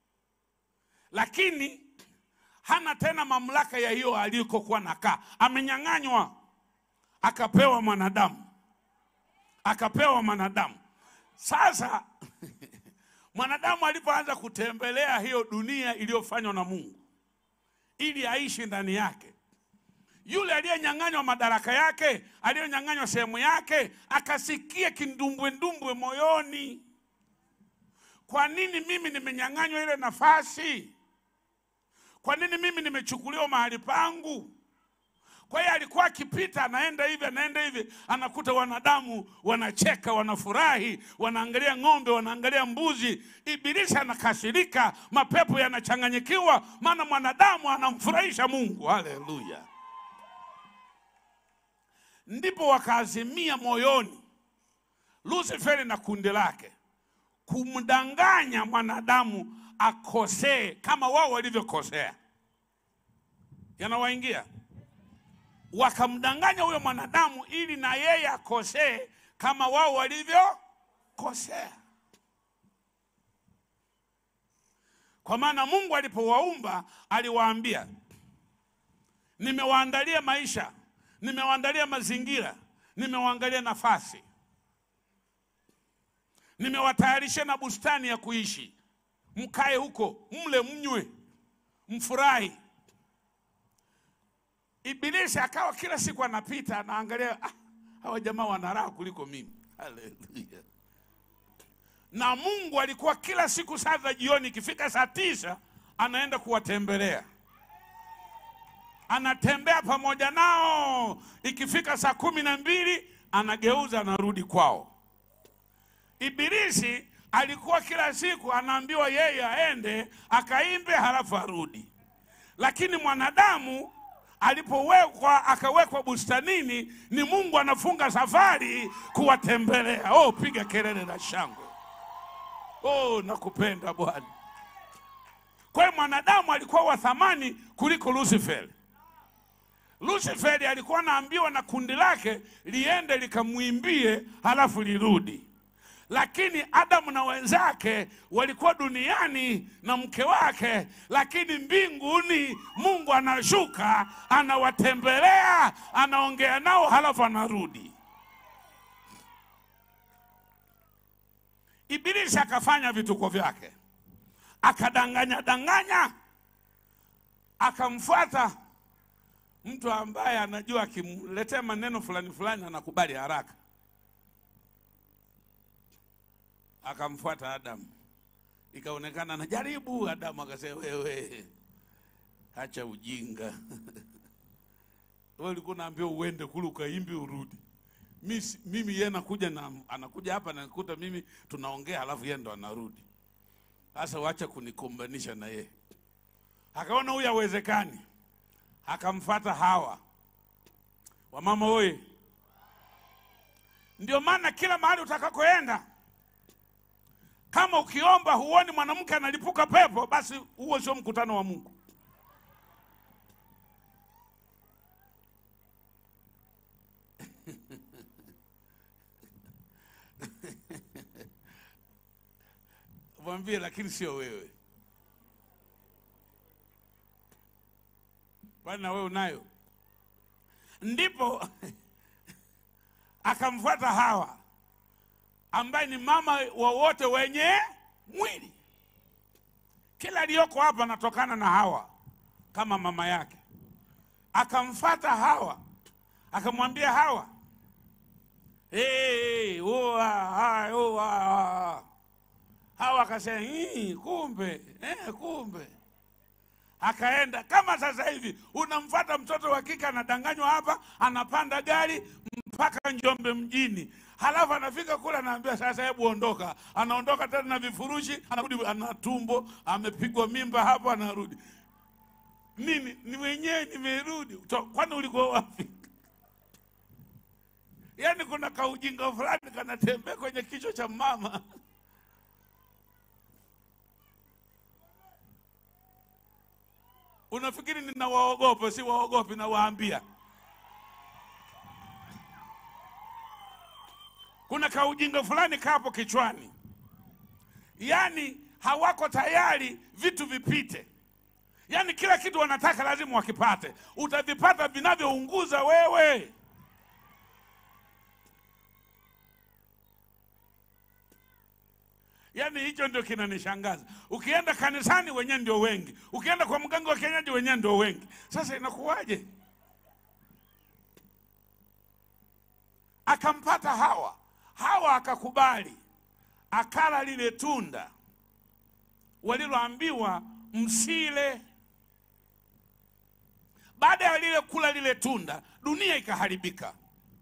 lakini hana tena mamlaka ya hiyo alikokuwa nakaa, amenyang'anywa, akapewa mwanadamu, akapewa mwanadamu. Sasa mwanadamu alipoanza kutembelea hiyo dunia iliyofanywa na Mungu ili aishi ndani yake, yule aliyenyang'anywa madaraka yake, aliyenyang'anywa sehemu yake, akasikia kindumbwendumbwe moyoni. Kwa nini mimi nimenyang'anywa ile nafasi? Kwa nini mimi nimechukuliwa mahali pangu? Kwa hiyo alikuwa akipita, anaenda hivi, anaenda hivi, anakuta wanadamu wanacheka, wanafurahi, wanaangalia ng'ombe, wanaangalia mbuzi. Ibilisi anakasirika, mapepo yanachanganyikiwa, maana mwanadamu anamfurahisha Mungu. Haleluya! Ndipo wakaazimia moyoni Lusiferi na kundi lake kumdanganya mwanadamu akosee kama wao walivyokosea. Yanawaingia, wakamdanganya huyo mwanadamu ili na yeye akosee kama wao walivyokosea. Kwa maana Mungu alipowaumba aliwaambia, nimewaandalia maisha, nimewaandalia mazingira, nimewaangalia nafasi, nimewatayarisha na bustani ya kuishi mkae huko, mle, mnywe, mfurahi. Ibilisi akawa kila siku anapita anaangalia, ah, hawa jamaa wana raha kuliko mimi. Haleluya! Na Mungu alikuwa kila siku saa za jioni, ikifika saa tisa anaenda kuwatembelea, anatembea pamoja nao. Ikifika saa kumi na mbili anageuza, anarudi kwao. Ibilisi alikuwa kila siku anaambiwa yeye aende akaimbe halafu arudi, lakini mwanadamu alipowekwa akawekwa bustanini, ni Mungu anafunga safari kuwatembelea. Oh, piga kelele la shangwe! Oh, nakupenda Bwana. Kwa hiyo mwanadamu alikuwa wa thamani kuliko Lusiferi. Lusiferi alikuwa anaambiwa na kundi lake liende likamwimbie halafu lirudi lakini Adamu na wenzake walikuwa duniani na mke wake, lakini mbinguni Mungu anashuka, anawatembelea, anaongea nao, halafu anarudi. Ibilisi akafanya vituko vyake, akadanganya danganya, akamfuata mtu ambaye anajua akimletea maneno fulani fulani anakubali haraka akamfuata Adamu, ikaonekana anajaribu. Adamu akasema, wewe acha ujinga wewe ulikuwa unaambiwa uende kule ukaimbi urudi. Mimi, mimi yeye anakuja na anakuja hapa nakuta mimi tunaongea, alafu yeye ndo anarudi. Sasa wacha kunikombanisha na yeye. Akaona huyu hawezekani, akamfata Hawa. Wamama oye! Ndio maana kila mahali utakakoenda kama ukiomba huoni mwanamke analipuka pepo, basi huo sio mkutano wa Mungu. Mwambie, lakini sio wewe, kwani na wewe unayo. Ndipo akamfuata Hawa ambaye ni mama wa wote wenye mwili. Kila aliyoko hapa anatokana na Hawa kama mama yake. Akamfata Hawa akamwambia Hawa, hey, uwa, hai, uwa. Hawa akasema "Hii, kumbe eh, kumbe akaenda kama sasa hivi unamfata mtoto wa kike anadanganywa hapa, anapanda gari mpaka Njombe mjini, halafu anafika kule anaambia sasa, hebu ondoka. Anaondoka tena na vifurushi, anarudi ana tumbo, amepigwa mimba hapo, anarudi nini, ni mwenyewe nimerudi. To- Kwani ulikuwa wapi? yaani kuna kaujinga fulani kanatembea kwenye kichwa cha mama unafikiri ninawaogopa si waogopi nawaambia kuna kaujinga fulani kapo kichwani yaani hawako tayari vitu vipite yaani kila kitu wanataka lazima wakipate utavipata vinavyounguza wewe yaani hicho ndio kinanishangaza ukienda kanisani wenyewe ndio wengi ukienda kwa mganga wa kienyeji wenyewe ndio wengi sasa inakuwaje akampata hawa hawa akakubali akala lile tunda waliloambiwa msile baada ya lile kula lile tunda dunia ikaharibika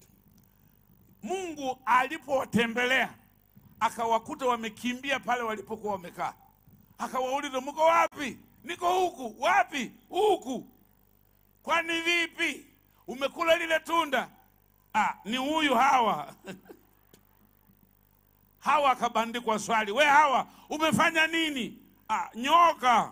mungu alipowatembelea akawakuta wamekimbia pale walipokuwa wamekaa akawauliza mko wapi niko huku wapi huku kwani vipi umekula lile tunda ah, ni huyu hawa hawa akabandikwa swali we hawa umefanya nini ah, nyoka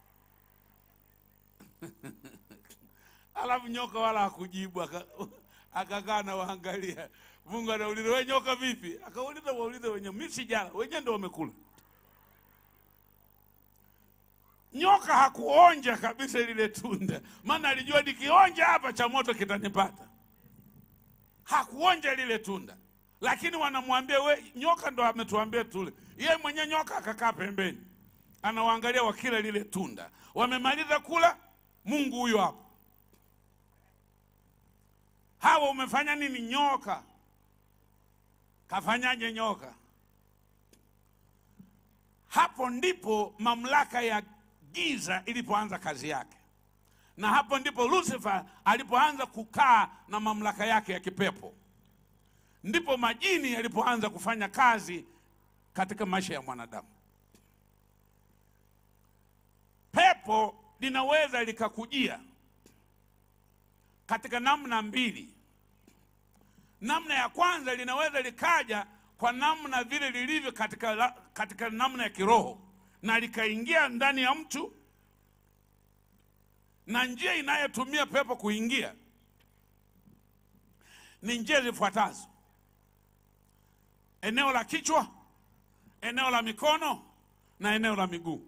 alafu nyoka wala hakujibu aka- akakaa na waangalia mungu anauliza we nyoka vipi akauliza waulize wenyewe mi sijala wenyewe ndo wamekula nyoka hakuonja kabisa lile tunda maana alijua nikionja hapa cha moto kitanipata hakuonja lile tunda lakini wanamwambia we nyoka ndo ametuambia tule yeye mwenyewe nyoka akakaa pembeni anawaangalia wakila lile tunda wamemaliza kula mungu huyo hapo hawa umefanya nini nyoka kafanyaje nyoka hapo ndipo mamlaka ya giza ilipoanza kazi yake na hapo ndipo lucifer alipoanza kukaa na mamlaka yake ya kipepo ndipo majini yalipoanza kufanya kazi katika maisha ya mwanadamu pepo linaweza likakujia katika namna mbili namna ya kwanza linaweza likaja kwa namna vile lilivyo katika, la- katika namna ya kiroho na likaingia ndani ya mtu na njia inayotumia pepo kuingia ni njia zifuatazo eneo la kichwa eneo la mikono na eneo la miguu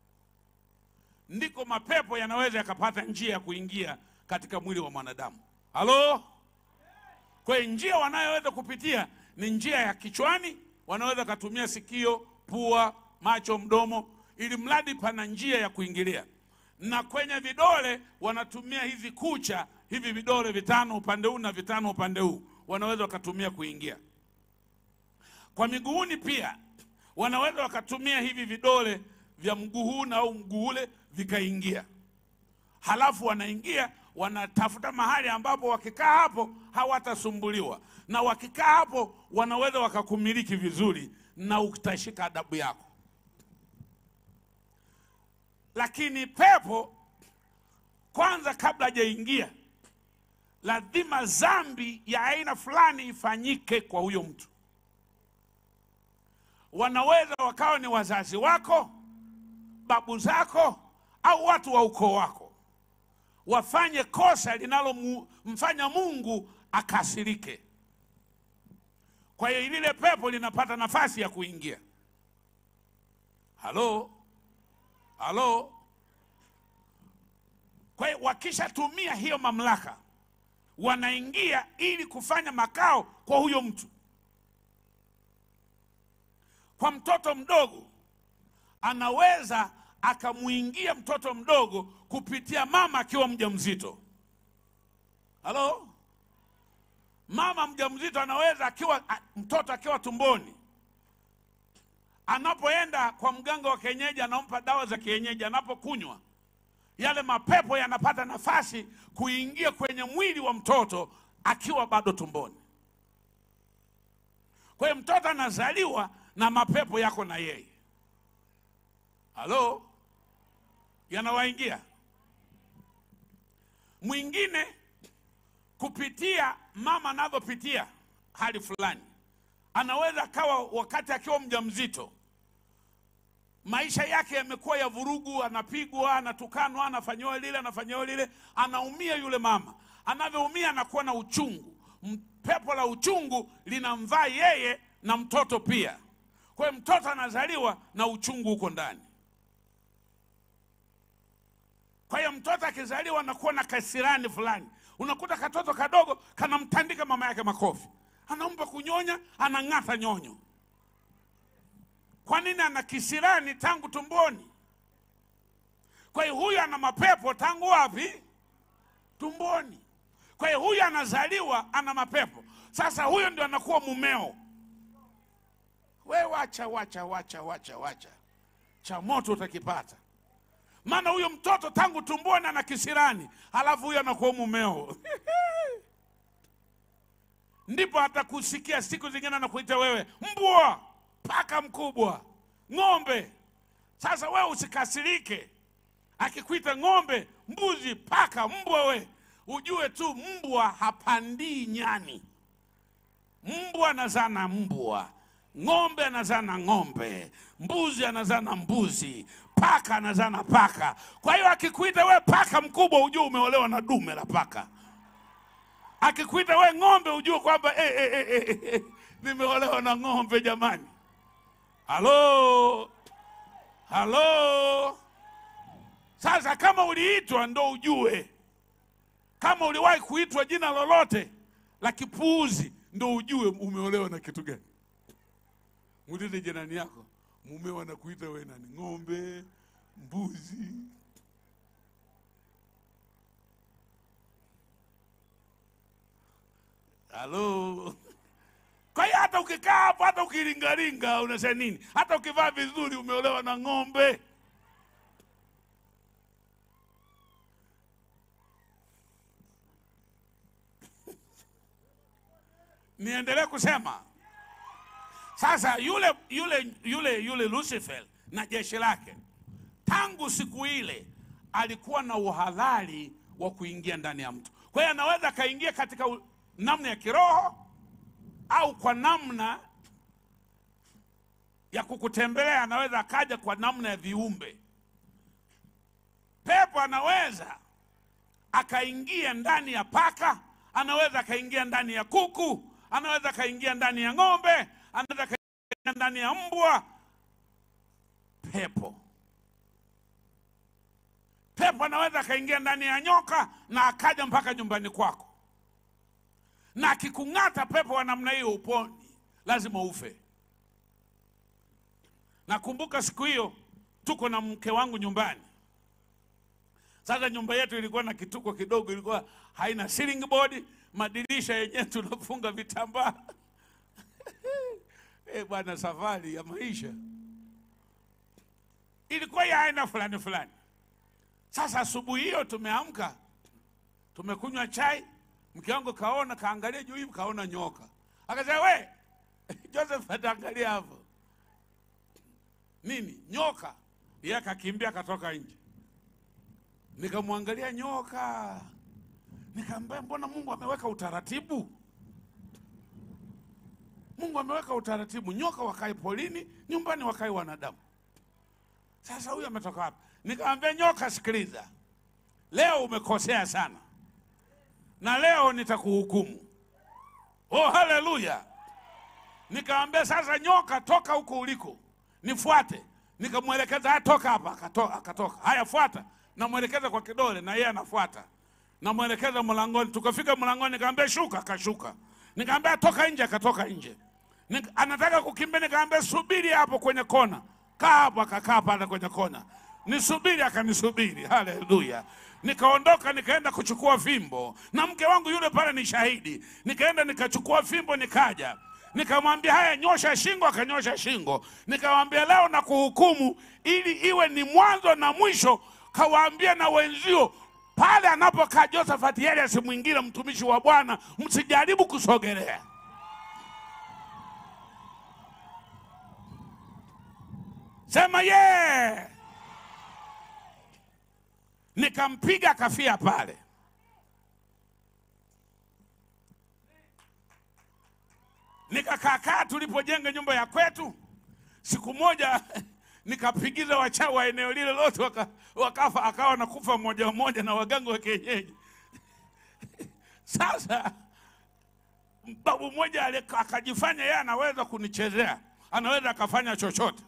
ndiko mapepo yanaweza yakapata njia ya kuingia katika mwili wa mwanadamu halo kwa hiyo njia wanayoweza kupitia ni njia ya kichwani wanaweza katumia sikio pua macho mdomo ili mradi pana njia ya kuingilia na kwenye vidole wanatumia hizi kucha hivi vidole vitano upande huu na vitano upande huu wanaweza wakatumia kuingia kwa miguuni pia wanaweza wakatumia hivi vidole vya mguu huu na au mguu ule vikaingia halafu wanaingia wanatafuta mahali ambapo wakikaa hapo hawatasumbuliwa na wakikaa hapo wanaweza wakakumiliki vizuri na utashika adabu yako lakini pepo kwanza kabla hajaingia lazima dhambi ya aina fulani ifanyike kwa huyo mtu wanaweza wakawa ni wazazi wako babu zako au watu wa ukoo wako wafanye kosa linalomfanya mungu akasirike kwa hiyo lile pepo linapata nafasi ya kuingia halo halo kwa hiyo wakishatumia hiyo mamlaka wanaingia ili kufanya makao kwa huyo mtu kwa mtoto mdogo anaweza akamwingia mtoto mdogo kupitia mama akiwa mjamzito halo mama mjamzito anaweza akiwa a- mtoto akiwa tumboni anapoenda kwa mganga wa kienyeji anampa dawa za kienyeji anapokunywa yale mapepo yanapata nafasi kuingia kwenye mwili wa mtoto akiwa bado tumboni kwa hiyo mtoto anazaliwa na mapepo yako na yeye halo yanawaingia mwingine kupitia mama anavyopitia hali fulani. Anaweza akawa wakati akiwa mjamzito, maisha yake yamekuwa ya vurugu, anapigwa, anatukanwa, anafanyiwa lile, anafanyiwa lile, anaumia yule mama. Anavyoumia anakuwa na uchungu, M- pepo la uchungu linamvaa yeye na mtoto pia. Kwa hiyo mtoto anazaliwa na uchungu huko ndani. Kwa hiyo mtoto akizaliwa anakuwa na kasirani fulani. Unakuta katoto kadogo kanamtandika mama yake makofi, anampa kunyonya, anang'ata nyonyo. Kwa nini? Ana kisirani tangu tumboni. Kwa hiyo huyu ana mapepo tangu wapi? Tumboni. Kwa hiyo huyu anazaliwa ana mapepo. Sasa huyo ndio anakuwa mumeo. We wacha, wacha, wacha, wacha, wacha, cha moto utakipata maana huyo mtoto tangu tumboni ana kisirani, halafu huyo anakuwa mumeo ndipo atakusikia siku zingine anakuita wewe mbwa, paka mkubwa, ng'ombe. Sasa wewe usikasirike, akikuita ng'ombe, mbuzi, paka, mbwa, we ujue tu mbwa hapandii nyani. Mbwa anazaa na mbwa, ng'ombe anazaa na ng'ombe, mbuzi anazaa na mbuzi, paka anazaa na paka. Kwa hiyo akikuita we paka mkubwa, ujue umeolewa na dume la paka. Akikuita we ng'ombe, ujue kwamba eh, eh, eh, eh, eh, nimeolewa na ng'ombe. Jamani, halo halo. Sasa kama uliitwa, ndo ujue kama uliwahi kuitwa jina lolote la kipuuzi, ndo ujue umeolewa na kitu gani. Muulize jirani yako, mumeo anakuita wewe nani? Ng'ombe, mbuzi? Halo. Kwa hiyo hata ukikaa hapo, hata ukilingalinga, unasema nini? Hata ukivaa vizuri, umeolewa na ng'ombe. Niendelee kusema sasa, yule yule yule yule Lucifer na jeshi lake, tangu siku ile alikuwa na uhalali wa kuingia ndani ya mtu. Kwa hiyo anaweza akaingia katika u- namna ya kiroho au kwa namna ya kukutembelea, anaweza akaja kwa namna ya viumbe. Pepo anaweza akaingia ndani ya paka, anaweza akaingia ndani ya kuku, anaweza akaingia ndani ya ng'ombe, anaweza akaingia ndani ya mbwa. Pepo pepo anaweza akaingia ndani ya nyoka na akaja mpaka nyumbani kwako, na akikung'ata pepo wa namna hiyo uponi, lazima ufe. Nakumbuka siku hiyo tuko na mke wangu nyumbani. Sasa nyumba yetu ilikuwa na kituko kidogo, ilikuwa haina ceiling board, madirisha yenyewe tunafunga vitambaa eh bwana, safari ya maisha ilikuwa ya aina fulani fulani. Sasa asubuhi hiyo tumeamka, tumekunywa chai, mke wangu kaona, kaangalia juu hivi, kaona nyoka, akasema we Joseph, ataangalia hapo nini, nyoka. Yeye akakimbia akatoka nje, nikamwangalia nyoka, nikamwambia mbona Mungu ameweka utaratibu Mungu ameweka utaratibu, nyoka wakae polini, nyumbani wakae wanadamu. Sasa huyu ametoka wapi? Nikamwambia nyoka, sikiliza, leo umekosea sana, na leo nitakuhukumu. Oh, haleluya! Nikamwambia sasa, nyoka, toka huko uliko, nifuate. Nikamwelekeza, "Ah, toka hapa. Akato- Akatoka. Haya, fuata. Namwelekeza kwa kidole, na yeye anafuata. Namwelekeza mlangoni. Tukafika mlangoni, nikamwambia shuka, akashuka. Nikamwambia toka nje, akatoka nje. Nik- Anataka kukimbia, nikamwambia subiri hapo kwenye kona, kaa hapo. Akakaa pale kwenye kona, nisubiri, akanisubiri. Haleluya! Nikaondoka, nikaenda kuchukua fimbo, na mke wangu yule pale ni shahidi. Nikaenda nikachukua fimbo, nikaja nikamwambia haya, nyosha shingo. Akanyosha shingo. Nikamwambia leo na kuhukumu ili iwe ni mwanzo na mwisho. Kawaambia na wenzio pale anapokaa Josephat Elias mwingine mtumishi wa Bwana, msijaribu kusogelea. Sema ye yeah. Nikampiga kafia pale. nikakaakaa tulipojenga nyumba ya kwetu. Siku moja nikapigiza wachawi wa eneo lile lote waka, wakafa, akawa nakufa mmoja mmoja na waganga wa kienyeji. Sasa babu mmoja ali- akajifanya yeye anaweza kunichezea, anaweza akafanya chochote.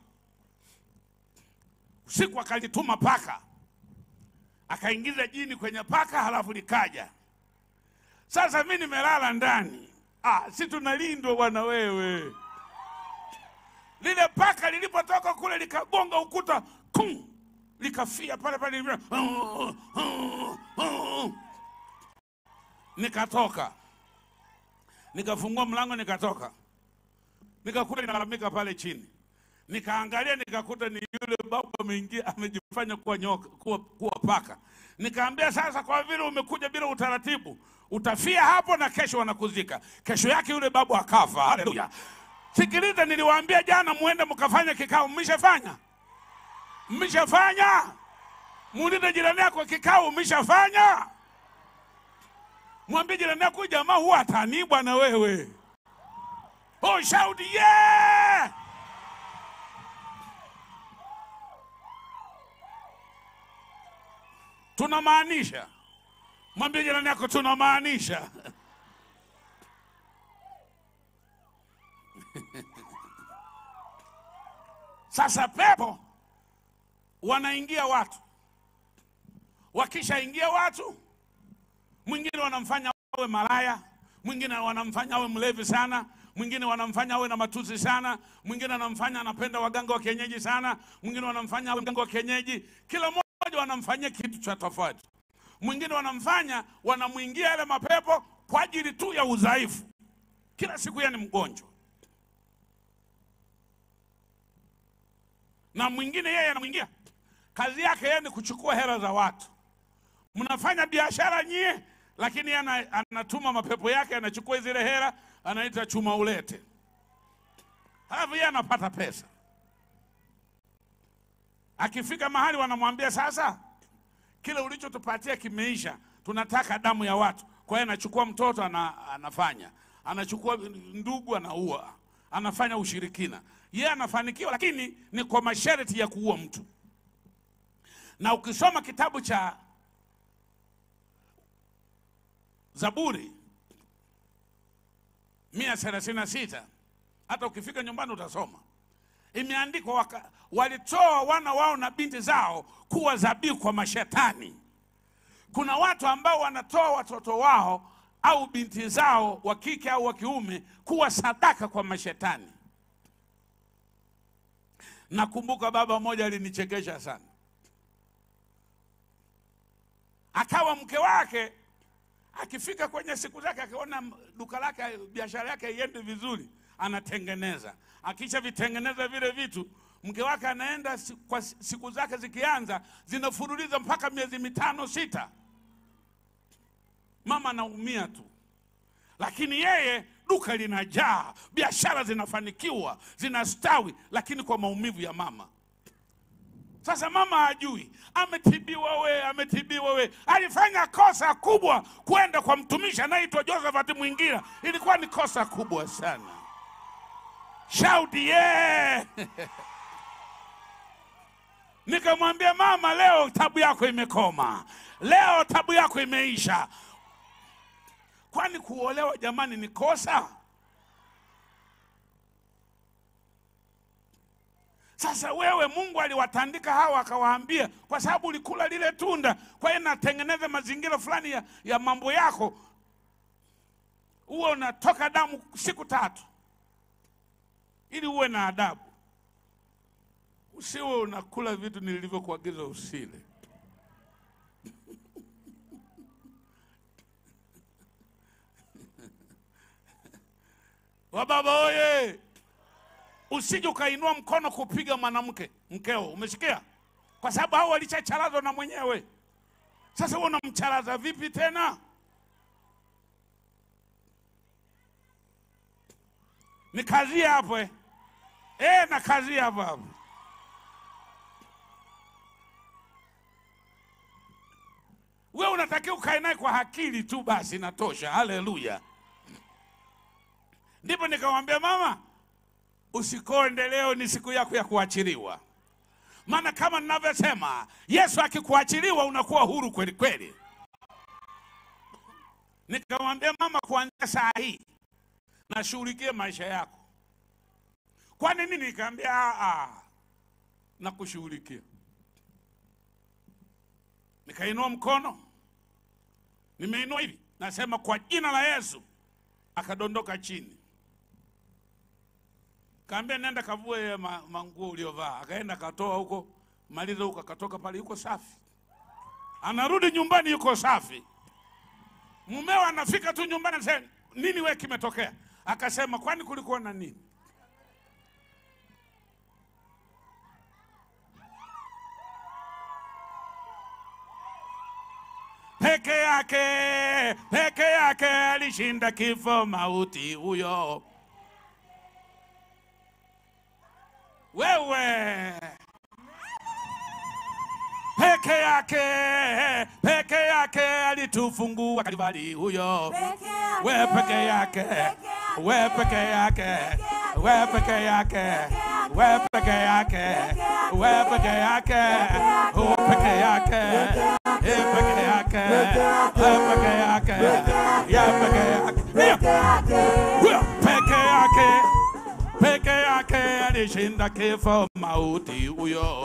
Usiku akalituma paka, akaingiza jini kwenye paka, halafu likaja. Sasa mi nimelala ndani, ah, si tunalindwa bwana wewe. Lile paka lilipotoka kule likagonga ukuta, kum, likafia pale pale, lilivyo- nikatoka nikafungua mlango nikatoka, nikakuta linalalamika pale chini, nikaangalia nikakuta ni yule babu ameingia amejifanya kuwa nyoka, kuwa, kuwa paka. Nikaambia sasa, kwa vile umekuja bila utaratibu, utafia hapo na kesho wanakuzika. Kesho yake yule babu akafa. Haleluya! Sikiliza, niliwaambia jana muende mkafanya kikao, mmeshafanya? Mmeshafanya? Muulize jirani yako, kikao mmeshafanya? Mwambie jirani yako, "Huyu jamaa huwa atanii bwana wewe. Oh, shout yeah! Tunamaanisha. Mwambie jirani yako tunamaanisha. Sasa pepo wanaingia watu, wakishaingia watu mwingine wanamfanya awe malaya, mwingine wanamfanya awe mlevi sana, mwingine wanamfanya awe na matusi sana, mwingine wanamfanya anapenda waganga wa kienyeji sana, mwingine wanamfanya awe mganga wa kienyeji. Kila mmoja wanamfanyia kitu cha tofauti. Mwingine wanamfanya wanamwingia yale mapepo kwa ajili tu ya udhaifu, kila siku yeye ni mgonjwa, na mwingine yeye anamwingia kazi yake yeye ni kuchukua hela za watu mnafanya biashara nyie, lakini yeye ana, anatuma mapepo yake, anachukua zile hela, anaita chuma ulete, halafu yeye anapata pesa. Akifika mahali wanamwambia sasa, kile ulichotupatia kimeisha, tunataka damu ya watu. Kwa hiyo anachukua mtoto ana, anafanya, anachukua ndugu anaua, anafanya ushirikina. Yeye anafanikiwa, lakini ni kwa masharti ya kuua mtu. Na ukisoma kitabu cha Zaburi mia thelathini na sita hata ukifika nyumbani utasoma, imeandikwa waka, walitoa wana wao na binti zao kuwa dhabihu kwa mashetani. Kuna watu ambao wanatoa watoto wao au binti zao wa kike au wa kiume kuwa sadaka kwa mashetani. Nakumbuka baba mmoja alinichekesha sana, akawa mke wake akifika kwenye siku zake akiona duka lake biashara yake iende vizuri, anatengeneza. Akisha vitengeneza vile vitu, mke wake anaenda si- kwa si- siku zake zikianza, zinafuruliza mpaka miezi mitano sita, mama anaumia tu, lakini yeye duka linajaa, biashara zinafanikiwa, zinastawi, lakini kwa maumivu ya mama. Sasa mama hajui, ametibiwa we, ametibiwa we. Alifanya kosa kubwa kwenda kwa mtumishi anaitwa Josephat Mwingira, ilikuwa ni kosa kubwa sana. Shout yeah! Nikamwambia mama, leo tabu yako imekoma, leo tabu yako imeisha. Kwani kuolewa jamani ni kosa? Sasa wewe, Mungu aliwatandika hawa akawaambia, kwa sababu ulikula lile tunda, kwa hiyo natengeneza mazingira fulani ya, ya mambo yako, uwe unatoka damu siku tatu, ili uwe na adabu, usiwe unakula vitu nilivyokuagiza usile. Wababa oye! usije ukainua mkono kupiga mwanamke mkeo, umesikia? Kwa sababu hao walishacharazwa na mwenyewe. Sasa wewe unamcharaza vipi tena? Ni kazi hapo eh? Eh, na kazi hapo hapo. Wewe unatakiwa ukae naye kwa akili tu, basi inatosha. Haleluya! Ndipo nikamwambia mama, usikonde, leo ni siku yako ya kuachiliwa. Maana kama ninavyosema, Yesu akikuachiliwa unakuwa huru kweli kweli. Nikamwambia mama, kuanzia saa hii nashughulikia maisha yako. Kwa nini? Nikamwambia "Ah, ah, nakushughulikia. Nikainua mkono, nimeinua hivi, nasema kwa jina la Yesu, akadondoka chini. Kaambia nenda kavue ma- manguo uliovaa. Akaenda akatoa huko, maliza huko, akatoka pale, yuko safi. Anarudi nyumbani, yuko safi. Mumeo anafika tu nyumbani, anasema nini, we kimetokea? Akasema kwani kulikuwa na nini? peke yake, peke yake alishinda kifo, mauti huyo. Wewe peke yake, peke yake alitufungua Kalvari huyo. We peke yake, we peke yake, we peke yake, we peke yake, we peke yake, u peke yake, e peke yake, e peke yake, ya peke yake, huyo peke yake, peke yake alishinda kifo, mauti huyo.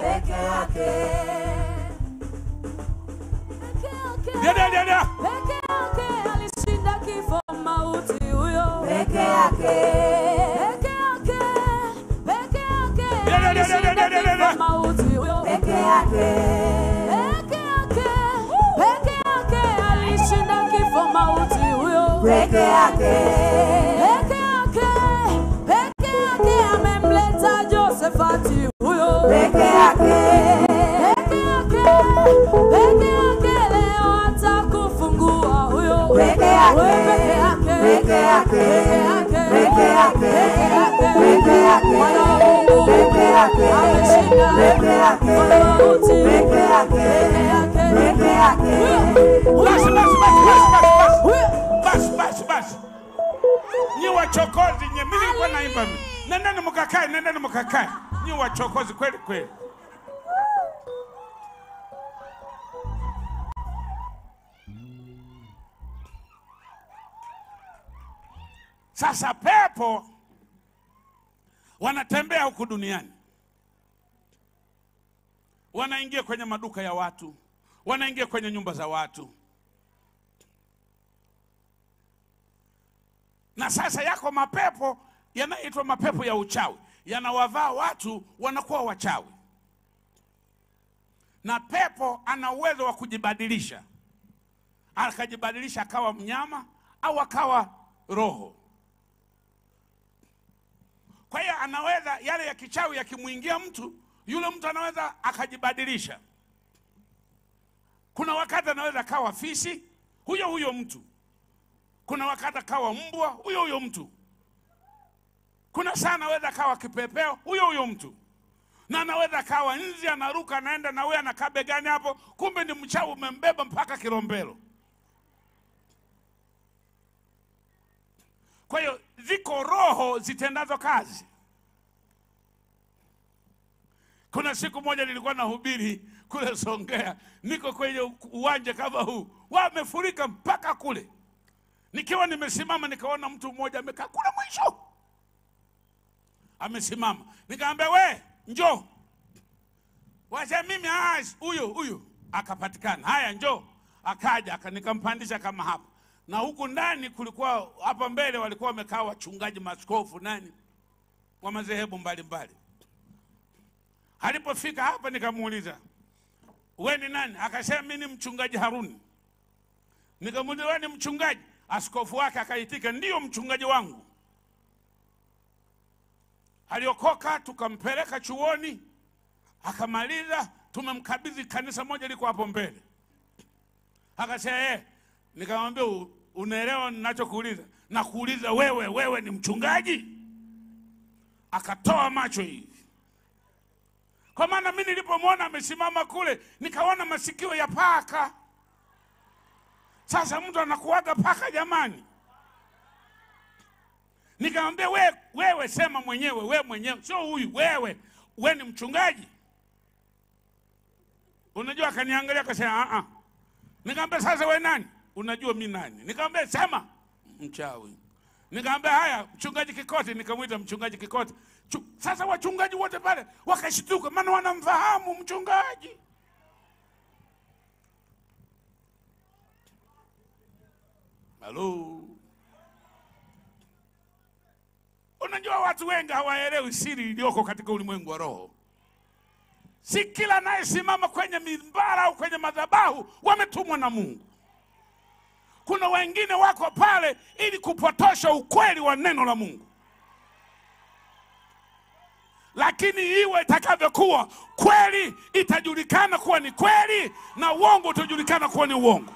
Ndio, ndio, ndio, ndio. Peke yake alishinda kifo mauti huyo. Peke yake. Peke yake, peke yake Ndio, ndio, ndio, ndio, ndio, alishinda ndio, ndio, ndio. kifo mauti huyo. Peke yake. Peke yake, peke yake alishinda kifo mauti huyo. Peke yake. Peke yake, peke yake amemleta Josefati huyo. Peke yake. Peke yake, peke yake leo atakufungua huyo. Peke yake. Wewe peke yake. Peke yake. Peke yake. Peke yake. Peke yake. Mwana wa Mungu. Peke yake. Ameshinda. Peke yake. Mwana wa mauti. Peke yake. Peke yake. Peke yake. Huyo. Basi, basi, basi, basi, basi, basi. Huyo. basi basi basi nyi wachokozi nye mimi nilikuwa naimba mimi nendeni mkakae nendeni mkakae nyi wachokozi kweli kweli sasa pepo wanatembea huku duniani wanaingia kwenye maduka ya watu wanaingia kwenye nyumba za watu na sasa yako mapepo yanayoitwa mapepo ya uchawi yanawavaa watu wanakuwa wachawi na pepo ana uwezo wa kujibadilisha akajibadilisha akawa mnyama au akawa roho kwa hiyo anaweza yale ya kichawi yakimwingia mtu yule mtu anaweza akajibadilisha kuna wakati anaweza akawa fisi huyo huyo mtu kuna wakati akawa mbwa huyo huyo mtu kuna saa anaweza akawa kipepeo huyo huyo mtu na anaweza akawa nzi anaruka anaenda na wewe anakaa begani hapo kumbe ni mchawi umembeba mpaka kilombero kwa hiyo ziko roho zitendazo kazi kuna siku moja nilikuwa nahubiri kule songea niko kwenye uwanja kama huu wamefurika mpaka kule nikiwa nimesimama nikaona mtu mmoja amekaa kule mwisho amesimama nikamwambia we njoo wacha mimi "Ah, huyu huyu akapatikana haya njoo akaja aka- nikampandisha kama hapa na huku ndani kulikuwa hapa mbele walikuwa wamekaa wachungaji maskofu nani wa madhehebu mbalimbali alipofika hapa nikamuuliza we ni nani akasema mi ni mchungaji haruni nikamuuliza we ni mchungaji askofu wake akaitika ndiyo mchungaji wangu aliokoka tukampeleka chuoni akamaliza tumemkabidhi kanisa moja liko hapo mbele akasema eh nikamwambia "U- unaelewa ninachokuuliza nakuuliza wewe wewe ni mchungaji akatoa macho hivi kwa maana mi nilipomwona amesimama kule nikaona masikio ya paka sasa mtu anakuaga paka jamani Nikamwambia we, wewe sema mwenyewe, we mwenyewe, sio huyu, wewe, we ni mchungaji. Unajua, akaniangalia akasema a a. Nikamwambia sasa we nani? Unajua mi nani? Nikamwambia sema. Mchawi. Nikamwambia haya, mchungaji Kikoti. Nikamwita mchungaji Kikoti. Chu, sasa wachungaji wote pale wakashtuka, maana wanamfahamu mchungaji. Halo. Unajua watu wengi hawaelewi siri iliyoko katika ulimwengu wa roho. Si kila anayesimama kwenye mimbara au kwenye madhabahu wametumwa na Mungu. Kuna wengine wako pale ili kupotosha ukweli wa neno la Mungu, lakini iwe itakavyokuwa, kweli itajulikana kuwa ni kweli na uongo utajulikana kuwa ni uongo.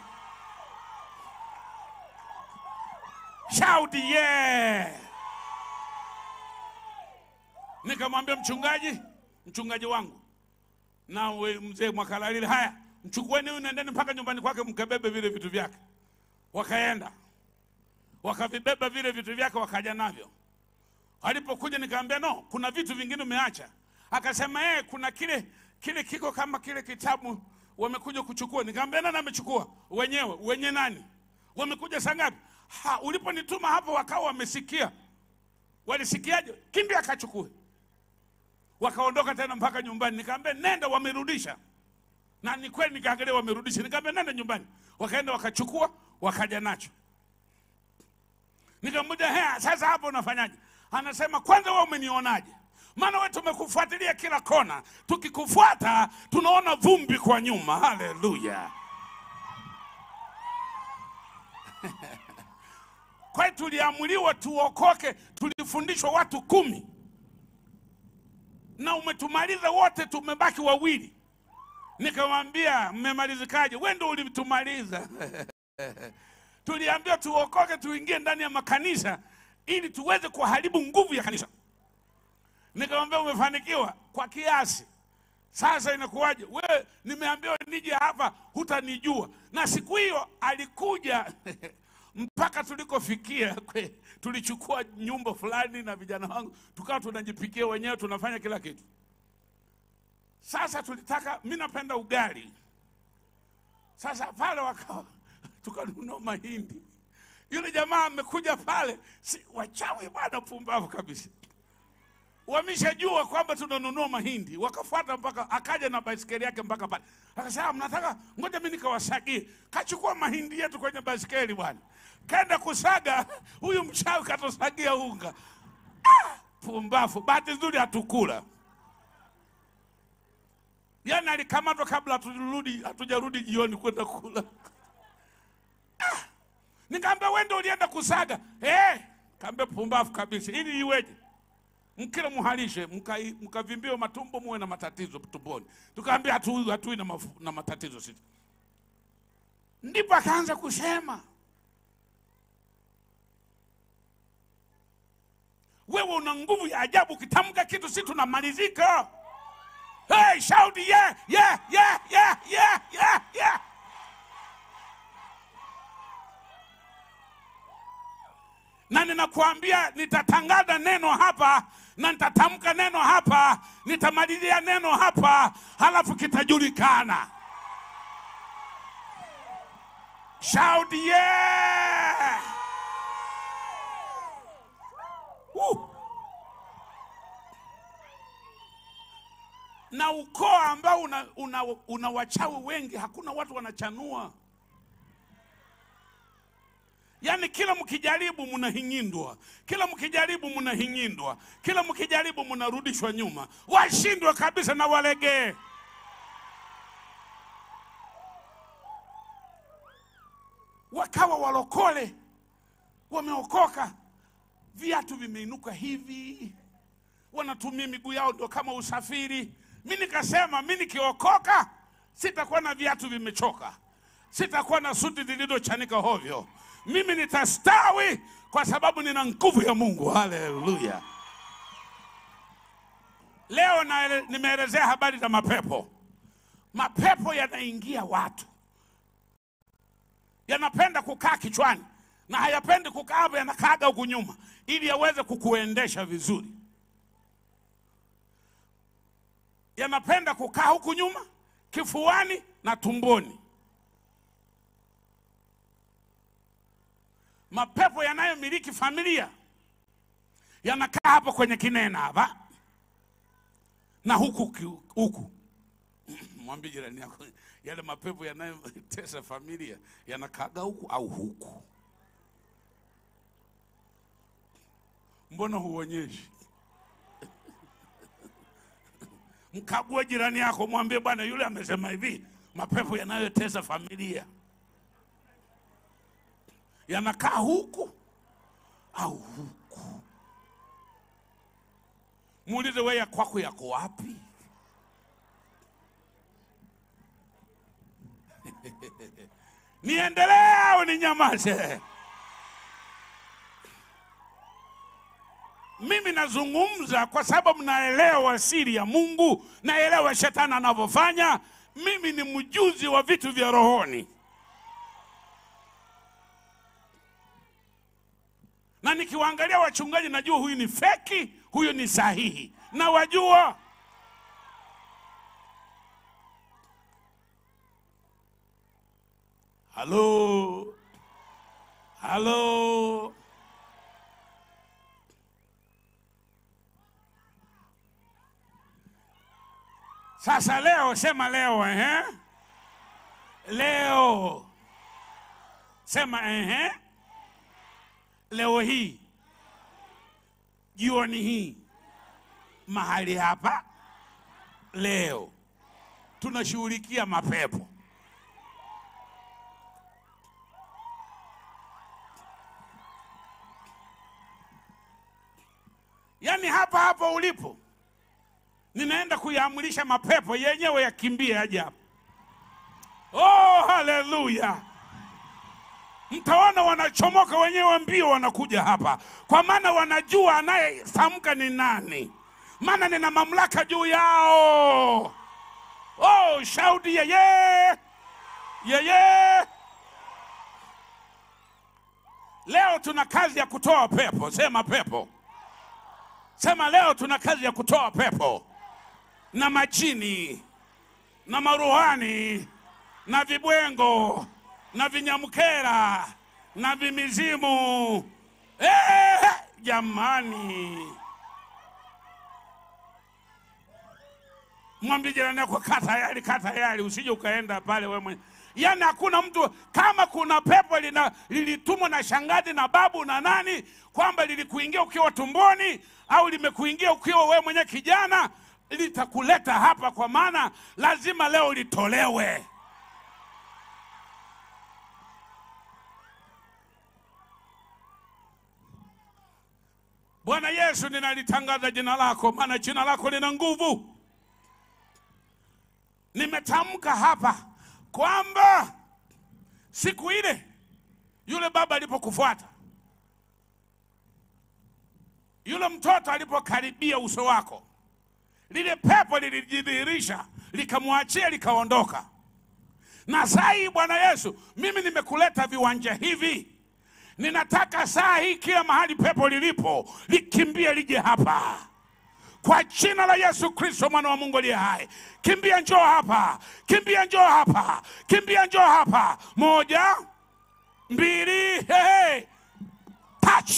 Shout yeah! Nikamwambia mchungaji, mchungaji wangu na we mzee Mwakalalile, haya mchukueni huyu, nendeni mpaka nyumbani kwake, mkabebe vile vitu vyake. Wakaenda wakavibeba vile vitu vyake, wakaja navyo. Alipokuja nikamwambia no, kuna vitu vingine umeacha. Akasema yeye kuna kile kile kiko kama kile kitabu wamekuja kuchukua. Nikamwambia nani amechukua? Wenyewe. Wenye nani? Wamekuja saa ngapi? Ha, uliponituma hapo wakawa wamesikia. Walisikiaje? Kimbia akachukue. Wakaondoka tena mpaka nyumbani. Nikamwambia nenda, wamerudisha. Na ni kweli nikaangalia wamerudisha. Nikamwambia nenda nyumbani. Wakaenda wakachukua, wakaja nacho. Nikamwambia hea, sasa hapo unafanyaje? Anasema kwanza wewe umenionaje? Maana wewe tumekufuatilia kila kona, tukikufuata tunaona vumbi kwa nyuma. Haleluya! Kwa hiyo tuliamuliwa tuokoke, tulifundishwa watu kumi na umetumaliza wote, tumebaki wawili. Nikamwambia mmemalizikaje? Wewe ndio ulitumaliza. Tuliambiwa tuokoke, tuingie ndani ya makanisa ili tuweze kuharibu nguvu ya kanisa. Nikamwambia umefanikiwa kwa kiasi. Sasa inakuwaje? Wewe nimeambiwa nije hapa, hutanijua. Na siku hiyo alikuja mpaka tulikofikia kwe, tulichukua nyumba fulani na vijana wangu tukawa tunajipikia wenyewe, tunafanya kila kitu. Sasa tulitaka, mi napenda ugali. Sasa pale wakawa tukanunua mahindi. Yule jamaa amekuja pale, si, wachawi bwana, pumbavu kabisa. Wameshajua kwamba tunanunua mahindi, wakafuata mpaka, akaja na baisikeli yake mpaka pale, akasema mnataka, ngoja mimi nikawasagie. Kachukua mahindi yetu kwenye baisikeli bwana, kaenda kusaga. Huyu mchawi katusagia unga. Ah, pumbavu! Bahati nzuri hatukula, yaani alikamatwa kabla haturudi, hatujarudi jioni kwenda kula. Ah, nikaambia wewe ndio ulienda kusaga eh? Kaambia pumbavu kabisa, ili iweje? mkile muhalishe mkai- mkavimbiwe matumbo muwe na matatizo tumboni. Tukaambia hatui hatui na, mafu- na matatizo sisi. Ndipo akaanza kusema wewe una nguvu ya ajabu, ukitamka kitu si tunamalizika. Hey, shout yeah, yeah, yeah, yeah, yeah, yeah, yeah. na ninakuambia nitatangaza neno hapa na nitatamka neno hapa, nitamalizia neno hapa, halafu kitajulikana. Shout yeah! Woo! Na ukoo ambao una, una, una wachawi wengi, hakuna watu wanachanua. Yaani kila mkijaribu mnahingindwa, kila mkijaribu mnahingindwa, kila mkijaribu mnarudishwa nyuma, washindwe kabisa na walegee. Wakawa walokole, wameokoka, viatu vimeinuka hivi, wanatumia miguu yao ndio kama usafiri. Mi nikasema mi nikiokoka sitakuwa na viatu vimechoka, sitakuwa na suti zilizochanika hovyo. Mimi nitastawi kwa sababu nina nguvu ya Mungu. Haleluya! Leo naele- nimeelezea habari za mapepo. Mapepo yanaingia watu, yanapenda kukaa kichwani na hayapendi kukaa hapo, yanakaaga huku nyuma ili aweze kukuendesha vizuri. Yanapenda kukaa huku nyuma, kifuani na tumboni. Mapepo yanayomiliki familia yanakaa hapo kwenye kinena hapa na huku ki- huku. Mwambie jirani yako, yale mapepo yanayotesa familia yanakaaga huku au huku. Mbona huonyeshi? Mkague jirani yako, mwambie bwana, yule amesema hivi, mapepo yanayotesa familia yanakaa huku au huku. Muulize wewe, ya kwako yako wapi? Niendelee au ninyamaze? Mimi nazungumza kwa sababu naelewa siri ya Mungu, naelewa shetani anavyofanya. Mimi ni mjuzi wa vitu vya rohoni, na nikiwaangalia wachungaji najua huyu ni feki, huyu ni sahihi, na wajua halo halo Sasa leo sema leo ehe. Leo sema ehe. Leo hii jioni hii mahali hapa leo tunashughulikia mapepo. Yaani hapa hapa ulipo ninaenda kuyaamrisha mapepo yenyewe yakimbie aje hapa. Oh, haleluya! Mtaona wanachomoka wenyewe mbio, wanakuja hapa, kwa maana wanajua anayetamka ni nani, maana nina mamlaka juu yao. Oh, shaudi yeye yeye. Leo tuna kazi ya kutoa pepo. Sema pepo, sema leo tuna kazi ya kutoa pepo na majini na maruhani na vibwengo na vinyamkera na vimizimu. Eh, jamani, mwambie jirani yako, kaa tayari, kaa tayari, usije ukaenda pale wewe mwenyewe. Yaani hakuna mtu kama kuna pepo lina, lilitumwa na shangazi na babu na nani, kwamba lilikuingia ukiwa tumboni au limekuingia ukiwa wewe mwenyewe kijana, litakuleta hapa, kwa maana lazima leo litolewe. Bwana Yesu, ninalitangaza jina lako, maana jina lako lina nguvu. Nimetamka hapa kwamba siku ile yule baba alipokufuata, yule mtoto alipokaribia uso wako, lile pepo lilijidhihirisha, likamwachia, likaondoka. Na saa hii Bwana Yesu, mimi nimekuleta viwanja hivi ninataka saa hii kila mahali pepo lilipo likimbie lije hapa kwa jina la Yesu Kristo mwana wa Mungu aliye hai. Kimbia njoo hapa, kimbia njoo hapa, kimbia njoo hapa. Moja, mbili, hey, touch.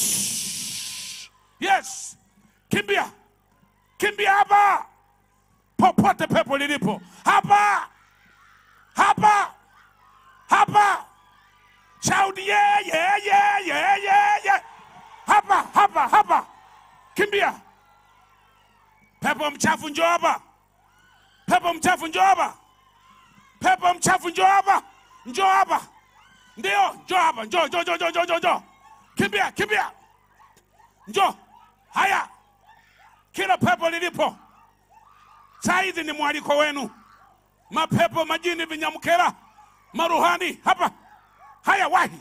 Yes, kimbia, kimbia hapa, popote pepo lilipo, hapa, hapa, hapa Shout yeah, yeah, yeah, yeah, yeah, yeah. Hapa, hapa, hapa. Kimbia. Pepo mchafu njoo hapa. Pepo mchafu njoo hapa. Pepo mchafu njoo hapa. Njoo hapa. Ndio, njoo hapa. Njoo, njoo, njoo, njoo, njoo, njoo, njoo. Kimbia, kimbia. Njoo. Haya. Kila pepo lilipo. Saa hizi ni mwaliko wenu. Mapepo, majini, vinyamkera, maruhani hapa. Haya, wahi.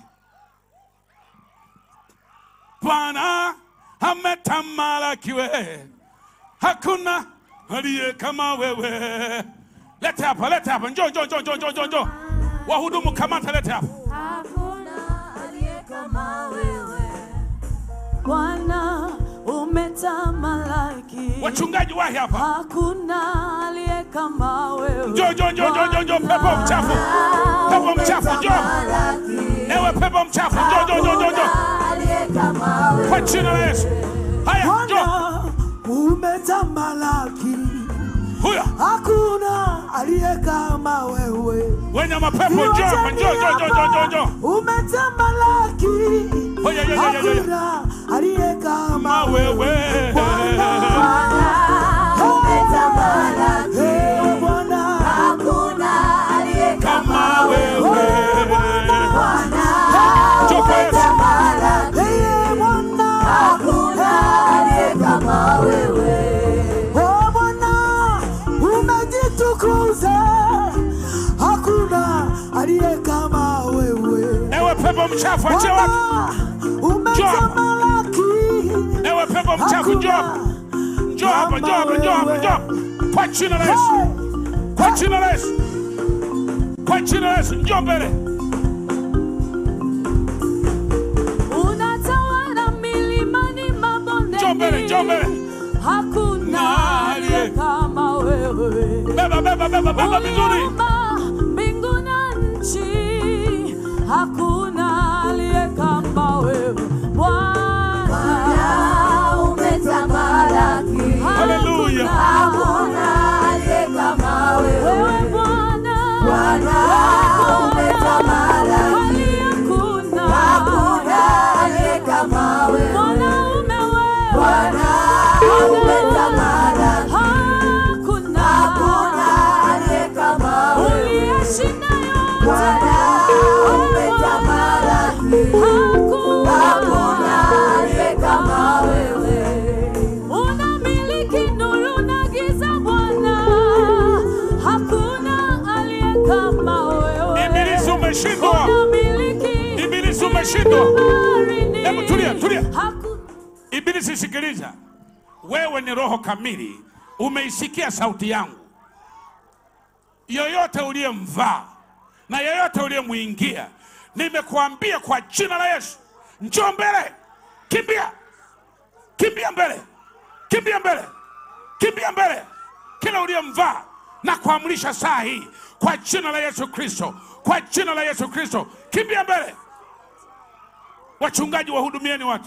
Bwana ametamalakiwe, hakuna aliye kama wewe. Lete hapa, lete hapa, njoo, njoo, njoo, njoo, njoo, njoo, njoo. Wahudumu, kamata, lete hapa. Hakuna aliye kama wewe Bwana Wachungaji wahi hapa. Hakuna aliye kama wewe. Njoo, njoo, njoo, njoo, njoo, njoo, pepo mchafu. Pepo mchafu, njoo. Ewe pepo mchafu, njoo, njoo, njoo, njoo, njoo. Kwa jina la Yesu. Haya, njoo. Bwana umetamalaki, Huyo. hakuna aliye kama wewe. Wenye mapepo njoo hapa, njoo, njoo, njoo, njoo, njoo, njoo. Umetamalaki, Oya, ya, ya, ya, ya, ya. hakuna aliye kama Ma wewe. Eh, Bwana. Kama wewe. Njoo kwa Yesu. Eh, Bwana. Oh, Bwana, umejitukuza, hakuna aliye kama wewe. Ewe pepo mchafu, achia watu. Bwana, umetamalaki, Ewe pepo mchafu, njoo hapa. Njoo hapa, njoo hapa, njoo hapa, njoo. Kwa jina la Yesu. Kwa jina la Yesu. Kwa jina la Yesu, njoo mbele. Unatawala milimani, mabondeni. Njoo mbele, njoo mbele. Hakuna aliye kama wewe. Beba, beba, beba, beba vizuri. Uliumba mbingu na nchi, hakuna aliye kama wewe Bwana. Haleluya. Wewe Bwana, kwani hakuna mwanaume wewe, hakuna uliyeshinda yote, unamiliki nuru na giza Bwana, hakuna aliye kama wewe. Ibilisi umeshindwa. Unamiliki Ibilisi umeshindwa. baharini. Hebu tulia, tulia. Haku- Ibilisi, sikiliza, wewe ni roho kamili, umeisikia sauti yangu. Yoyote uliyemvaa na yoyote uliyemwingia, nimekuambia kwa jina la Yesu, njoo mbele, kimbia, kimbia mbele, kimbia mbele, kimbia mbele, kila uliyemvaa na kuamrisha saa hii kwa jina la Yesu Kristo, kwa jina la Yesu Kristo, kimbia mbele. Wachungaji, wahudumieni watu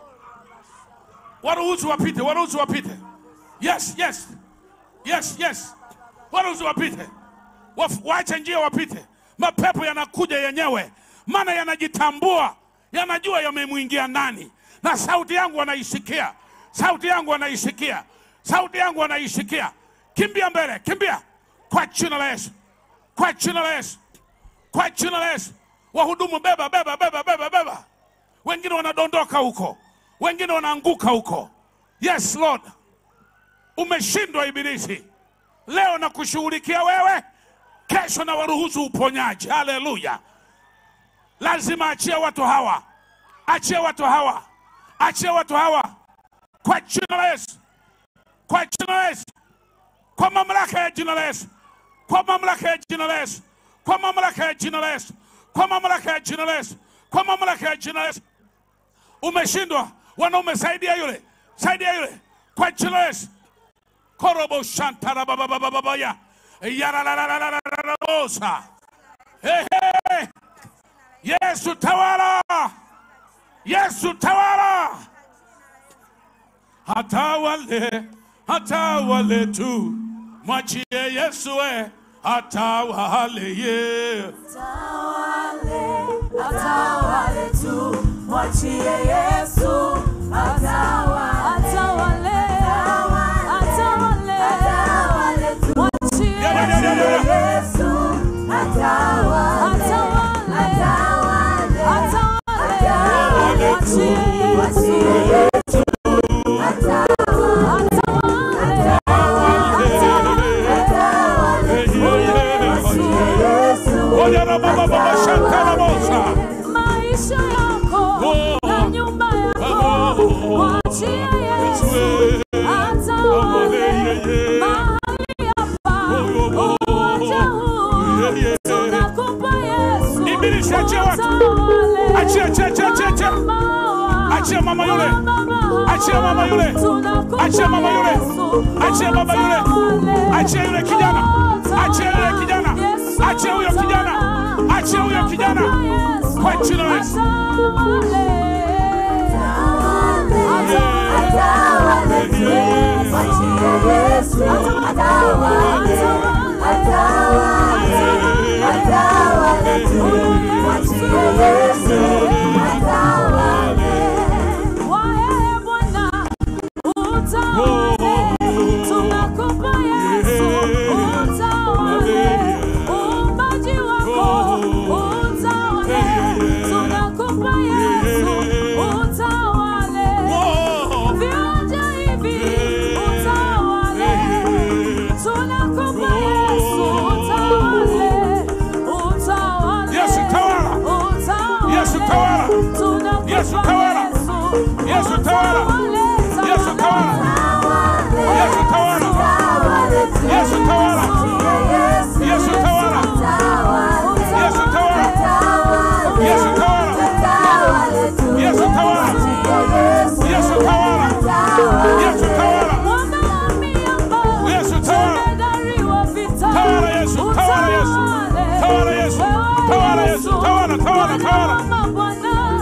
waruhusu wapite, waruhusu wapite. Yes, yes, yes, yes, waruhusu wapite, Waf- waache njia wapite. Mapepo yanakuja yenyewe, maana yanajitambua, yanajua yamemwingia nani, na sauti yangu wanaisikia, sauti yangu wanaisikia, sauti yangu wanaisikia. Kimbia mbele, kimbia kwa jina la Yesu, kwa jina la Yesu, kwa jina la Yesu. Wahudumu, beba, beba, beba, beba, beba wengine wanadondoka huko, wengine wanaanguka huko. Yes Lord, umeshindwa Ibilisi. Leo na kushughulikia wewe, kesho na waruhusu uponyaji. Haleluya! Lazima achia watu hawa, achia watu hawa, achia watu hawa kwa jina la Yesu, kwa jina la Yesu, kwa mamlaka ya jina la Yesu, kwa mamlaka ya jina la Yesu, kwa mamlaka ya jina la Yesu, kwa mamlaka ya jina la Yesu, kwa mamlaka ya jina la Yesu. Umeshindwa wanaume, saidia yule, saidia yule kwa jina la Yesu. korobo shantara baba baba baba ya yararararararabosa Ehe. Yesu tawala, Yesu tawala, hatawale, hatawale tu, mwachie Yesu we, hatawale ye. Atawale tu, mwachie Yesu atawale. Atawale, atawale, mwachie Ya, ya, ya, ya, ya, ya. Yesu atawale. Atawale, atawale, mwachie Yesu atawale. Oya na baba baba shantara bosa. maisha yako Oh. na nyumba yako mama yule. Achia mama yule. Achia mama yule. Achia baba yule. Achia yule kijana. Achia yule kijana. Achia huyo kijana. Achia huyo kijana. Kwa jina la Yesu. Oh. Viwanja hivi utawale, tunakupa Yesu utawale, utawale, Yesu tawala. utawale, Yesu tawala. tunakupa Yesu tawala. Yesu, Yesu tawala. utawale, Yesu tawala. Yesu tawala. Yesu tawala. Yesu tawala. Yesu tawala. Yesu tawala. Yesu tawala. Yesu tawala. Yesu tawala. Yesu tawala. Tawala Yesu. Tawala Yesu. Tawala Yesu. Tawala Yesu. Tawala, tawala, tawala.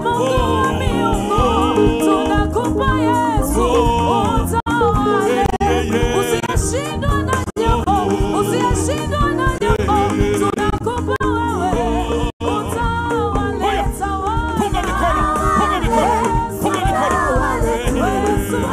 Usiyeshindwa na jambo, usiyeshindwa na jambo, tunakupa wewe, utawale, Hoya. tawala. Punga mikono. Punga mikono. Punga mikono.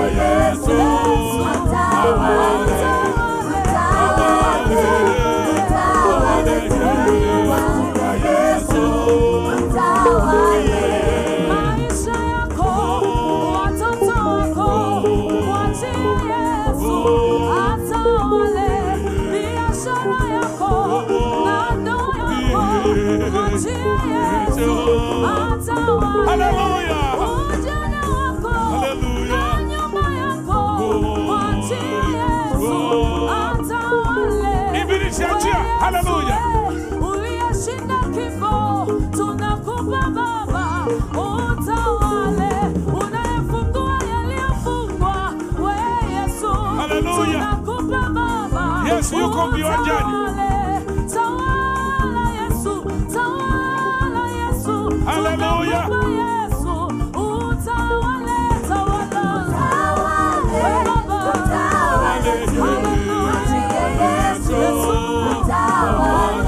Maisha yako, watoto wako, mwachie Yesu atawale. Biashara yako na ndoa yako, mwachie Yesu atawale. Hallelujah. Ujana wako Hallelujah. na nyumba yako, mwachie Yesu atawale. Ibilisi achia. Hallelujah. Uliyeshinda kifo, tunakupa Baba, utawale. Unayefungua yaliyofungwa, we Yesu, Hallelujah. tunakupa Baba, Yesu yuko viwanjani. utawale. Tawala Yesu, tawala Yesu, Hallelujah. tunakupa Yesu, utawale, tawala. We Baba, hallelujah. Yesu, utawale.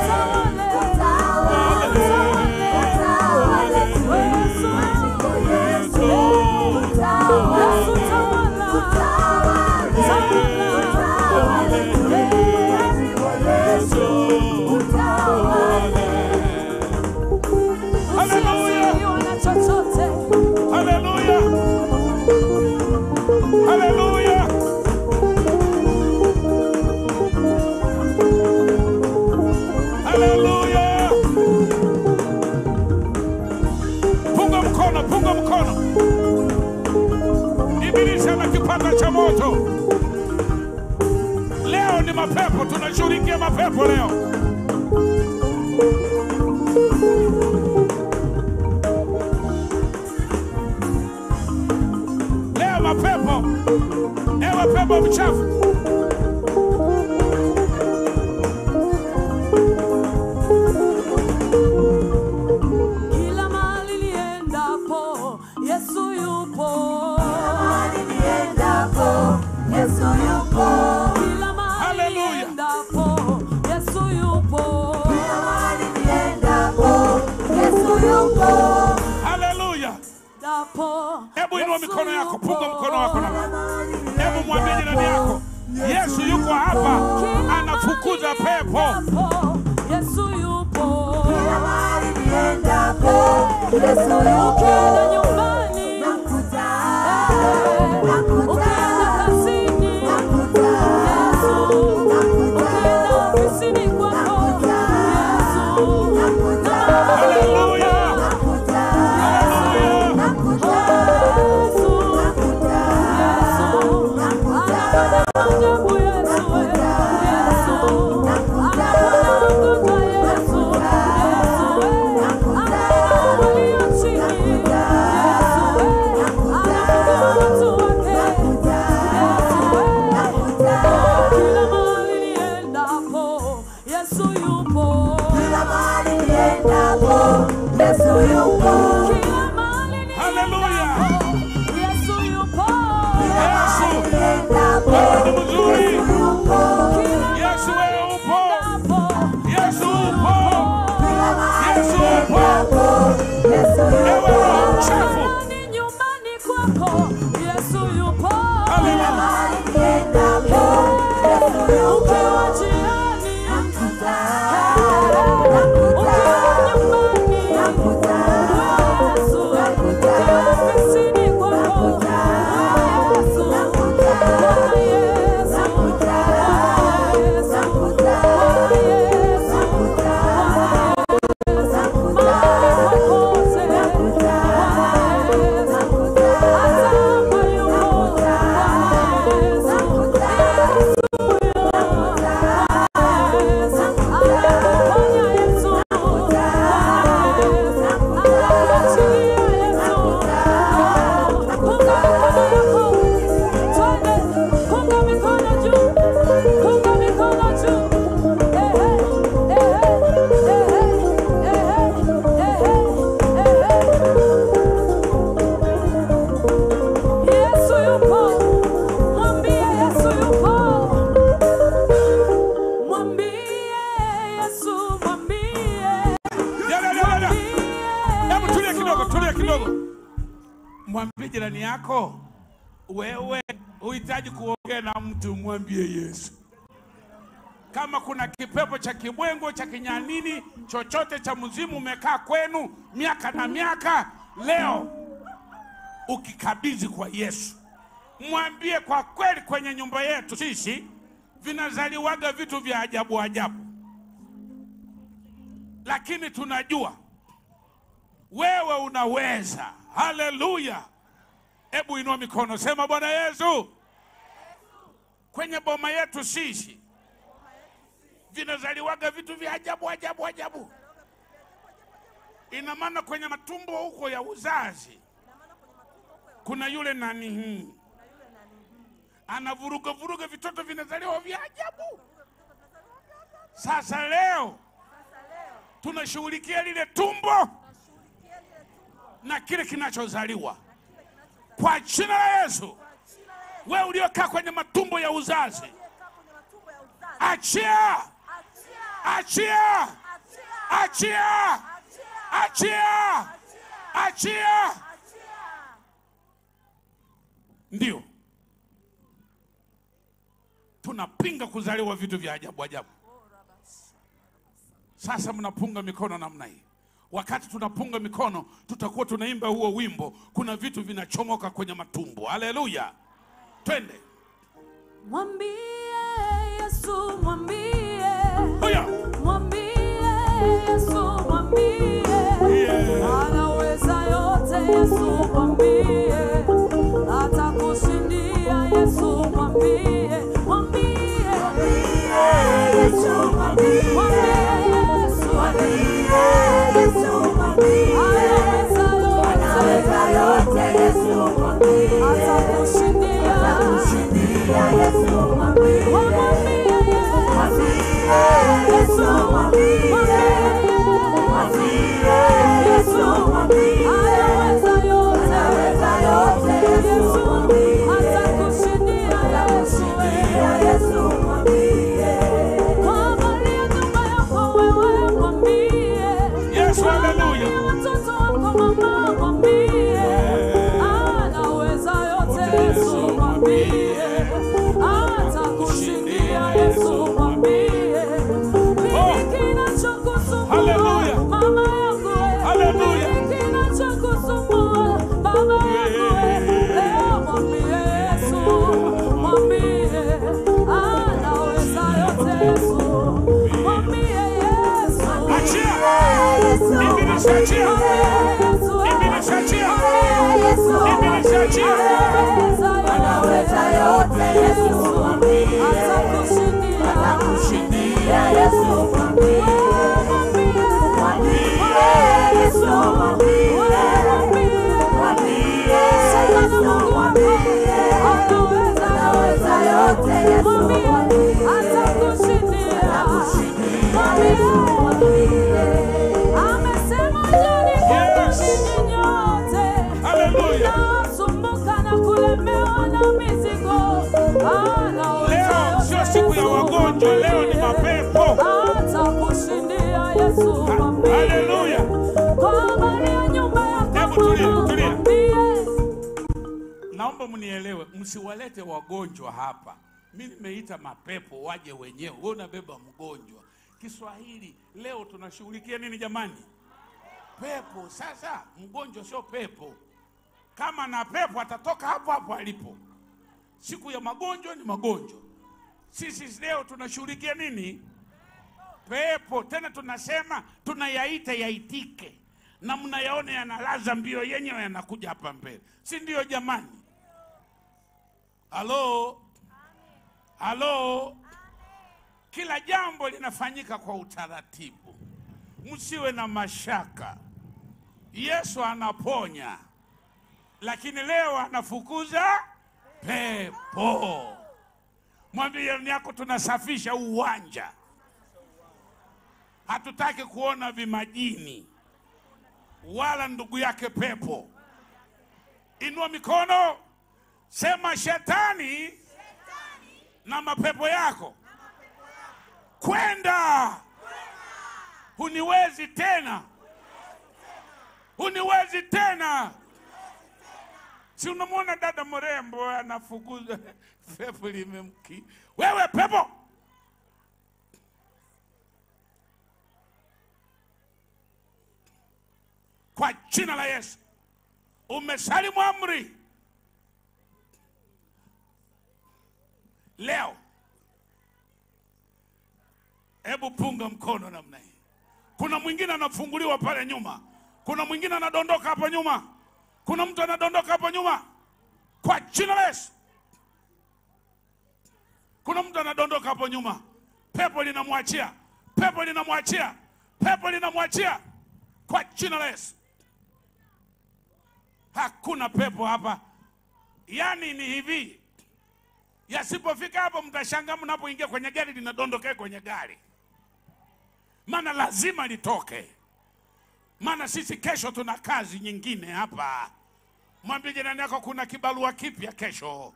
Hallelujah. Hallelujah. Hallelujah. Hallelujah. Punga mkono, punga mkono. Ibilisi ana kipanda cha moto. Leo ni mapepo, tunashughulikia mapepo leo. Leo mapepo, ewe pepo mchafu, Kila mahali niendapo, Yesu yupo. Kila mahali Hallelujah. niendapo, Yesu yupo. haleluya. Dapo, Hebu inua Yesu mikono yako, yupo. punga mkono wako na hebu mwambie jirani yako, Yesu yuko hapa, Kila anafukuza mahali pepo. niendapo, Yesu yupo. Yesu Ukienda nyumbani, eh, ukienda kazini, Yesu. Ukienda ofisini kwako, Yesu. Haleluya, haleluya. Yesu yako, wewe uhitaji kuongea na mtu, mwambie Yesu. Kama kuna kipepo cha kibwengo cha kinyanini chochote cha mzimu umekaa kwenu miaka na miaka, leo ukikabidhi kwa Yesu, mwambie kwa kweli, kwenye nyumba yetu sisi vinazaliwaga vitu vya ajabu ajabu, lakini tunajua wewe unaweza. Haleluya! Hebu inua mikono, sema Bwana Yesu, kwenye boma yetu sisi vinazaliwaga vitu vya ajabu ajabu ajabu. Ina maana kwenye matumbo huko ya uzazi kuna yule nani hii anavuruga vuruga, vitoto vinazaliwa vya ajabu. Sasa leo tunashughulikia lile tumbo na kile kinachozaliwa kwa jina la Yesu. Wewe uliokaa kwenye matumbo ya uzazi, achia, achia, achia, achia, achia. Ndio tunapinga kuzaliwa vitu vya ajabu ajabu. Sasa mnapunga mikono namna hii. Wakati tunapunga mikono, tutakuwa tunaimba huo wimbo, kuna vitu vinachomoka kwenye matumbo. Haleluya, twende. Mwambie Yesu, mwambie, Huyo. mwambie Yesu, mwambie, Yeah. anaweza yote. Yesu, mwambie, atakushindia. Yesu, mwambie, mwambie, Yesu, mwambie, Yesu, anaweza yote, atakushindia. Yesu, haleluya. Mtoto wako mama mwambie, anaweza yote. Yesu mwambie, atakushindia. Yesu mwambie, nini kinachokusumbua Haleluya. mama yangu wewe? Haleluya. Nini kinachokusumbua baba yangu wewe? Leo mwambie Yesu, mwambie, anaweza yote. Yesu mwambie Yesu, Achia. Ibilisi achia. Ibilisi achia. Ibilisi achia. Anaweza yote Yesu atakushindia atakushindia Yesu mwambie mwambie Yesu mwambie mwambie Yesu mwambie anaweza anaweza yote Yesu mwambie atakushindia atakushindia mwambie amesema jani Yes. nyinyi nyote Haleluya. Mnaosumbuka na kulemewa na mizigo, anaweza Leo yote sio siku ya Yesu wagonjwa, leo ni mwambie. mapepo. Atakushindia Yesu mwambie. Haleluya. Kwa habari ya nyumba yako Hebu tulia, mama, tulia. mwambie. Naomba mnielewe, msiwalete wagonjwa hapa. Mi nimeita mapepo waje wenyewe, wewe unabeba mgonjwa. Kiswahili leo tunashughulikia nini jamani? Pepo. Sasa mgonjwa sio pepo. Kama na pepo atatoka hapo hapo alipo. Siku ya magonjwa ni magonjwa. Sisi leo tunashughulikia nini? Pepo. Tena tunasema tunayaita yaitike, na mnayaona yanalaza mbio yenyewe yanakuja hapa mbele, si ndio jamani? Halo, halo. Kila jambo linafanyika kwa utaratibu, msiwe na mashaka. Yesu anaponya, lakini leo anafukuza pepo. Mwambie jirani yako, tunasafisha uwanja, hatutaki kuona vimajini wala ndugu yake pepo. Inua mikono, sema shetani na mapepo yako kwenda, huniwezi tena, huniwezi tena. Si unamwona dada mrembo anafukuza pepo limemki. Wewe pepo, kwa jina la Yesu umesalimu amri leo. Hebu punga mkono namna hii. Kuna mwingine anafunguliwa pale nyuma, kuna mwingine anadondoka hapo nyuma, kuna mtu anadondoka hapo nyuma kwa jina la Yesu. Kuna mtu anadondoka hapo nyuma, pepo linamwachia, pepo linamwachia, pepo linamwachia kwa jina la Yesu. Hakuna pepo hapa. Yaani ni hivi, yasipofika hapo, mtashangaa mnapoingia kwenye gari linadondokea kwenye gari, maana lazima litoke, maana sisi kesho tuna kazi nyingine hapa. Mwambie jirani yako kuna kibarua kipya kesho.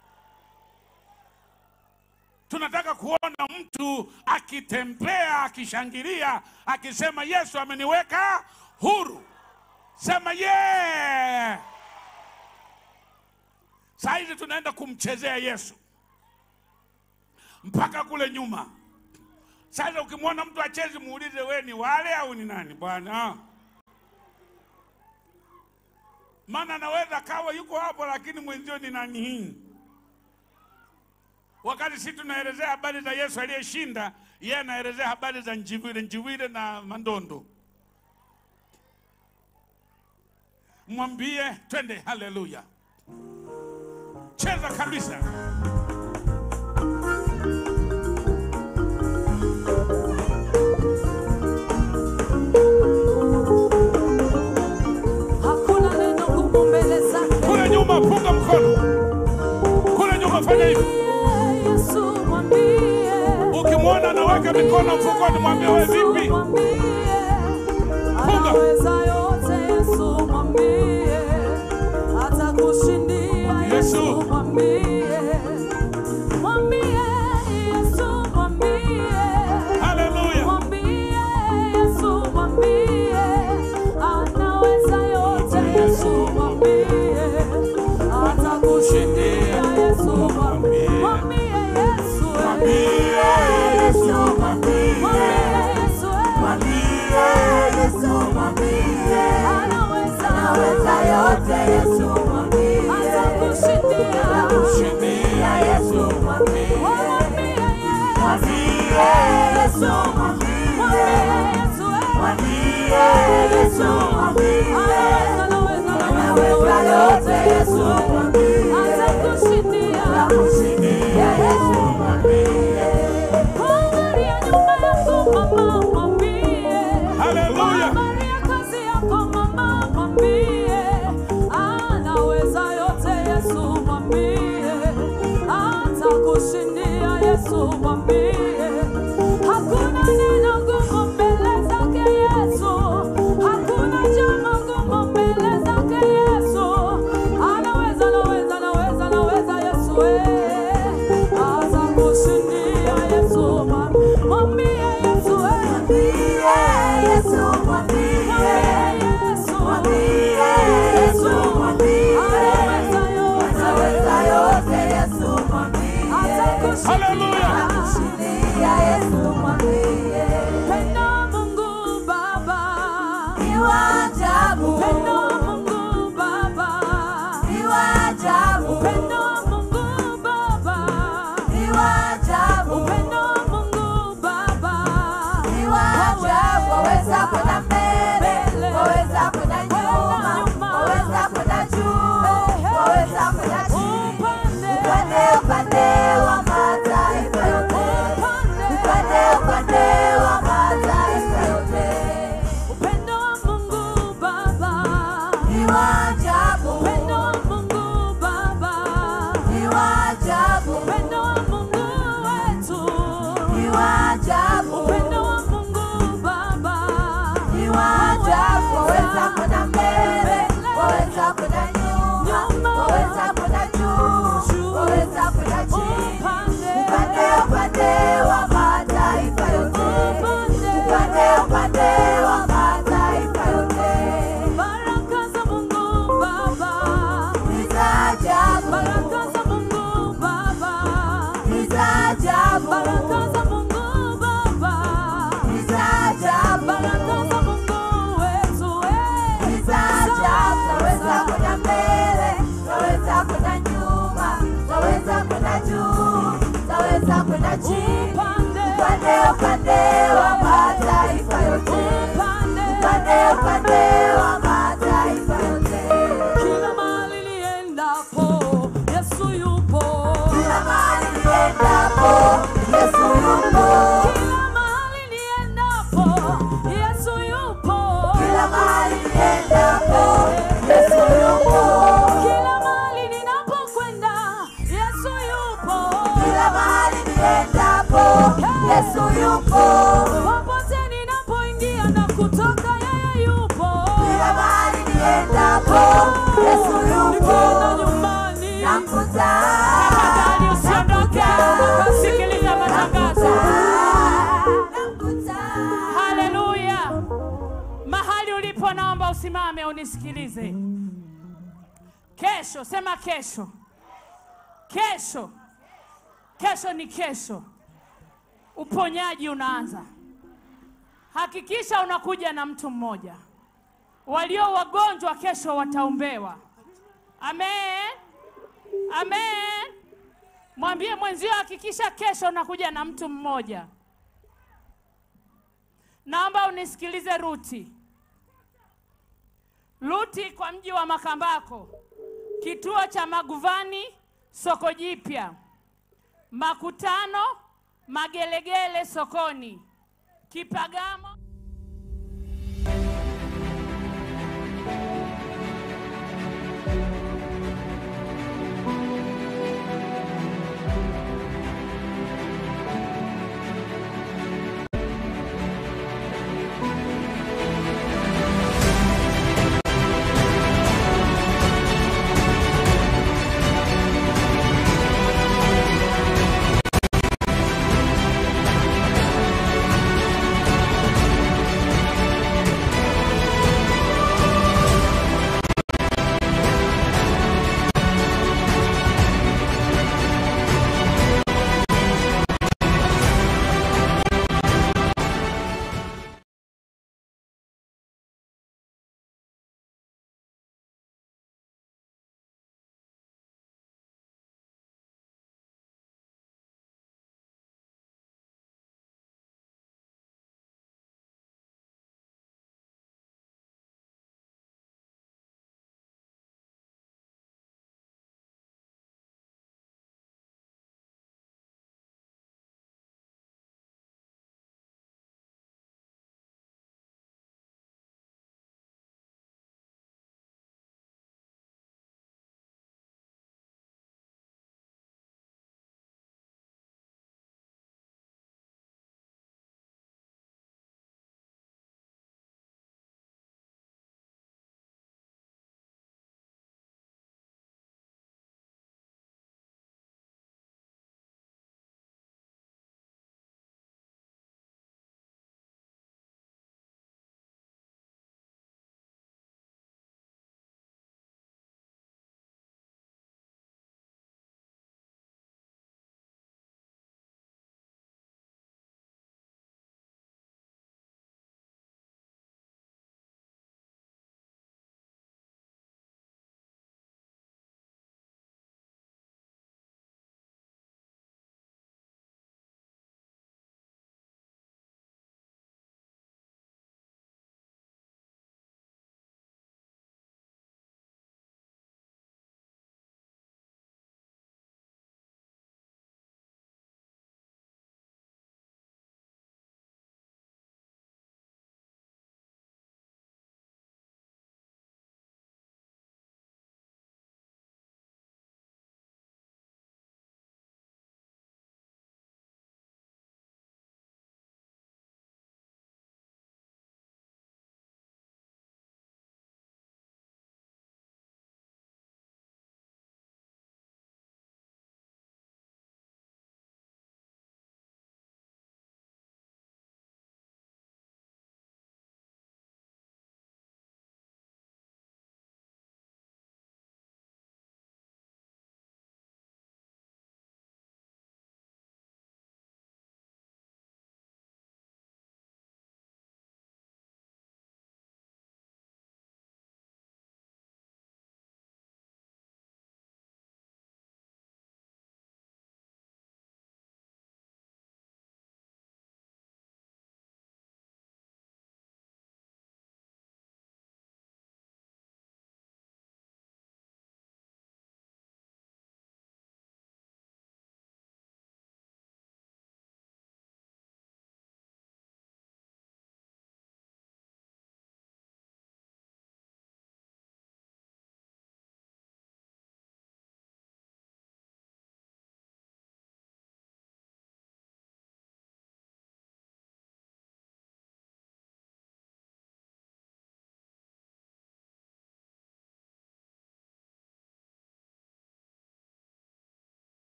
Tunataka kuona mtu akitembea akishangilia akisema Yesu ameniweka huru. Sema ye yeah! Saa hizi tunaenda kumchezea Yesu mpaka kule nyuma. Sasa ukimwona mtu achezi, muulize we ni wale au ni nani bwana? Maana anaweza kawa yuko hapo, lakini mwenzio ni nani hii? Wakati sisi tunaelezea habari za Yesu aliyeshinda, yeye anaelezea habari za njiwile njiwile na mandondo. Mwambie twende, haleluya, cheza kabisa. Hakuna neno gumu mbele zake. Kule nyuma, punga mkono. Kule nyuma, fanya hivi. Yesu mwambie. Ukimwona anaweka mikono mfukoni, mwambie we vipi? Mwambie. Anaweza yote Yesu mwambie. Atakushindia Yesu. Yesu mwambie. Mwambie Yesu mwambie. Haleluya. Mwambie Yesu mwambie. Anaweza yote Yesu mwambie. Atakushindia Yesu mwambie. Mwambie Yesu. Mwambie Yesu, mwambie. Mwambie Yesu. Anaweza yote Yesu mwambie. Atakushindia. Kushindia Yesu. Mwambie Yesu. Mwambie Yesu. Anaweza, anaweza, anaweza yote Yesu. Atakushindia. Angalia nyumba yako mama, mwambie. Haleluya. Angalia kazi yako mama, mwambie. Anaweza yote Yesu, mwambie. Atakushindia Yesu, mwambie. Hakuna neno gumu mbele zake Yesu. Hakuna jambo gumu mbele zake Yesu. Anaweza, anaweza, anaweza, anaweza Yesu, eh. Atakushindia Yesu, mwambie Yesu, eh. Mwambie Yesu, Anaweza yote. Atakushindia. Haleluya. niendapo, Yesu yupo. Kila mahali niendapo, Yesu yupo. Kila mahali niendapo, Yesu yupo. Kila mahali niendapo, Yesu yupo. Kila mahali ninapokwenda, Yesu yupo. Kila mahali niendapo, Yesu yupo. Popote ninapoingia na kutoka, yeye yupo. Kila mahali niendapo, Yesu yupo. Nikienda nyumbani, Namkuta, tafadhali usiondoke, ukasikiliza matangazo. namkuta. Haleluya! Mahali ulipo, naomba usimame unisikilize. Kesho, sema kesho. Kesho, kesho ni kesho, uponyaji unaanza. Hakikisha unakuja na mtu mmoja. Walio wagonjwa kesho wataombewa. Amen, amen. Mwambie mwenzio, hakikisha kesho unakuja na mtu mmoja. Naomba unisikilize Ruti. Ruti kwa mji wa Makambako, kituo cha Maguvani, soko jipya, makutano Magelegele sokoni, Kipagamo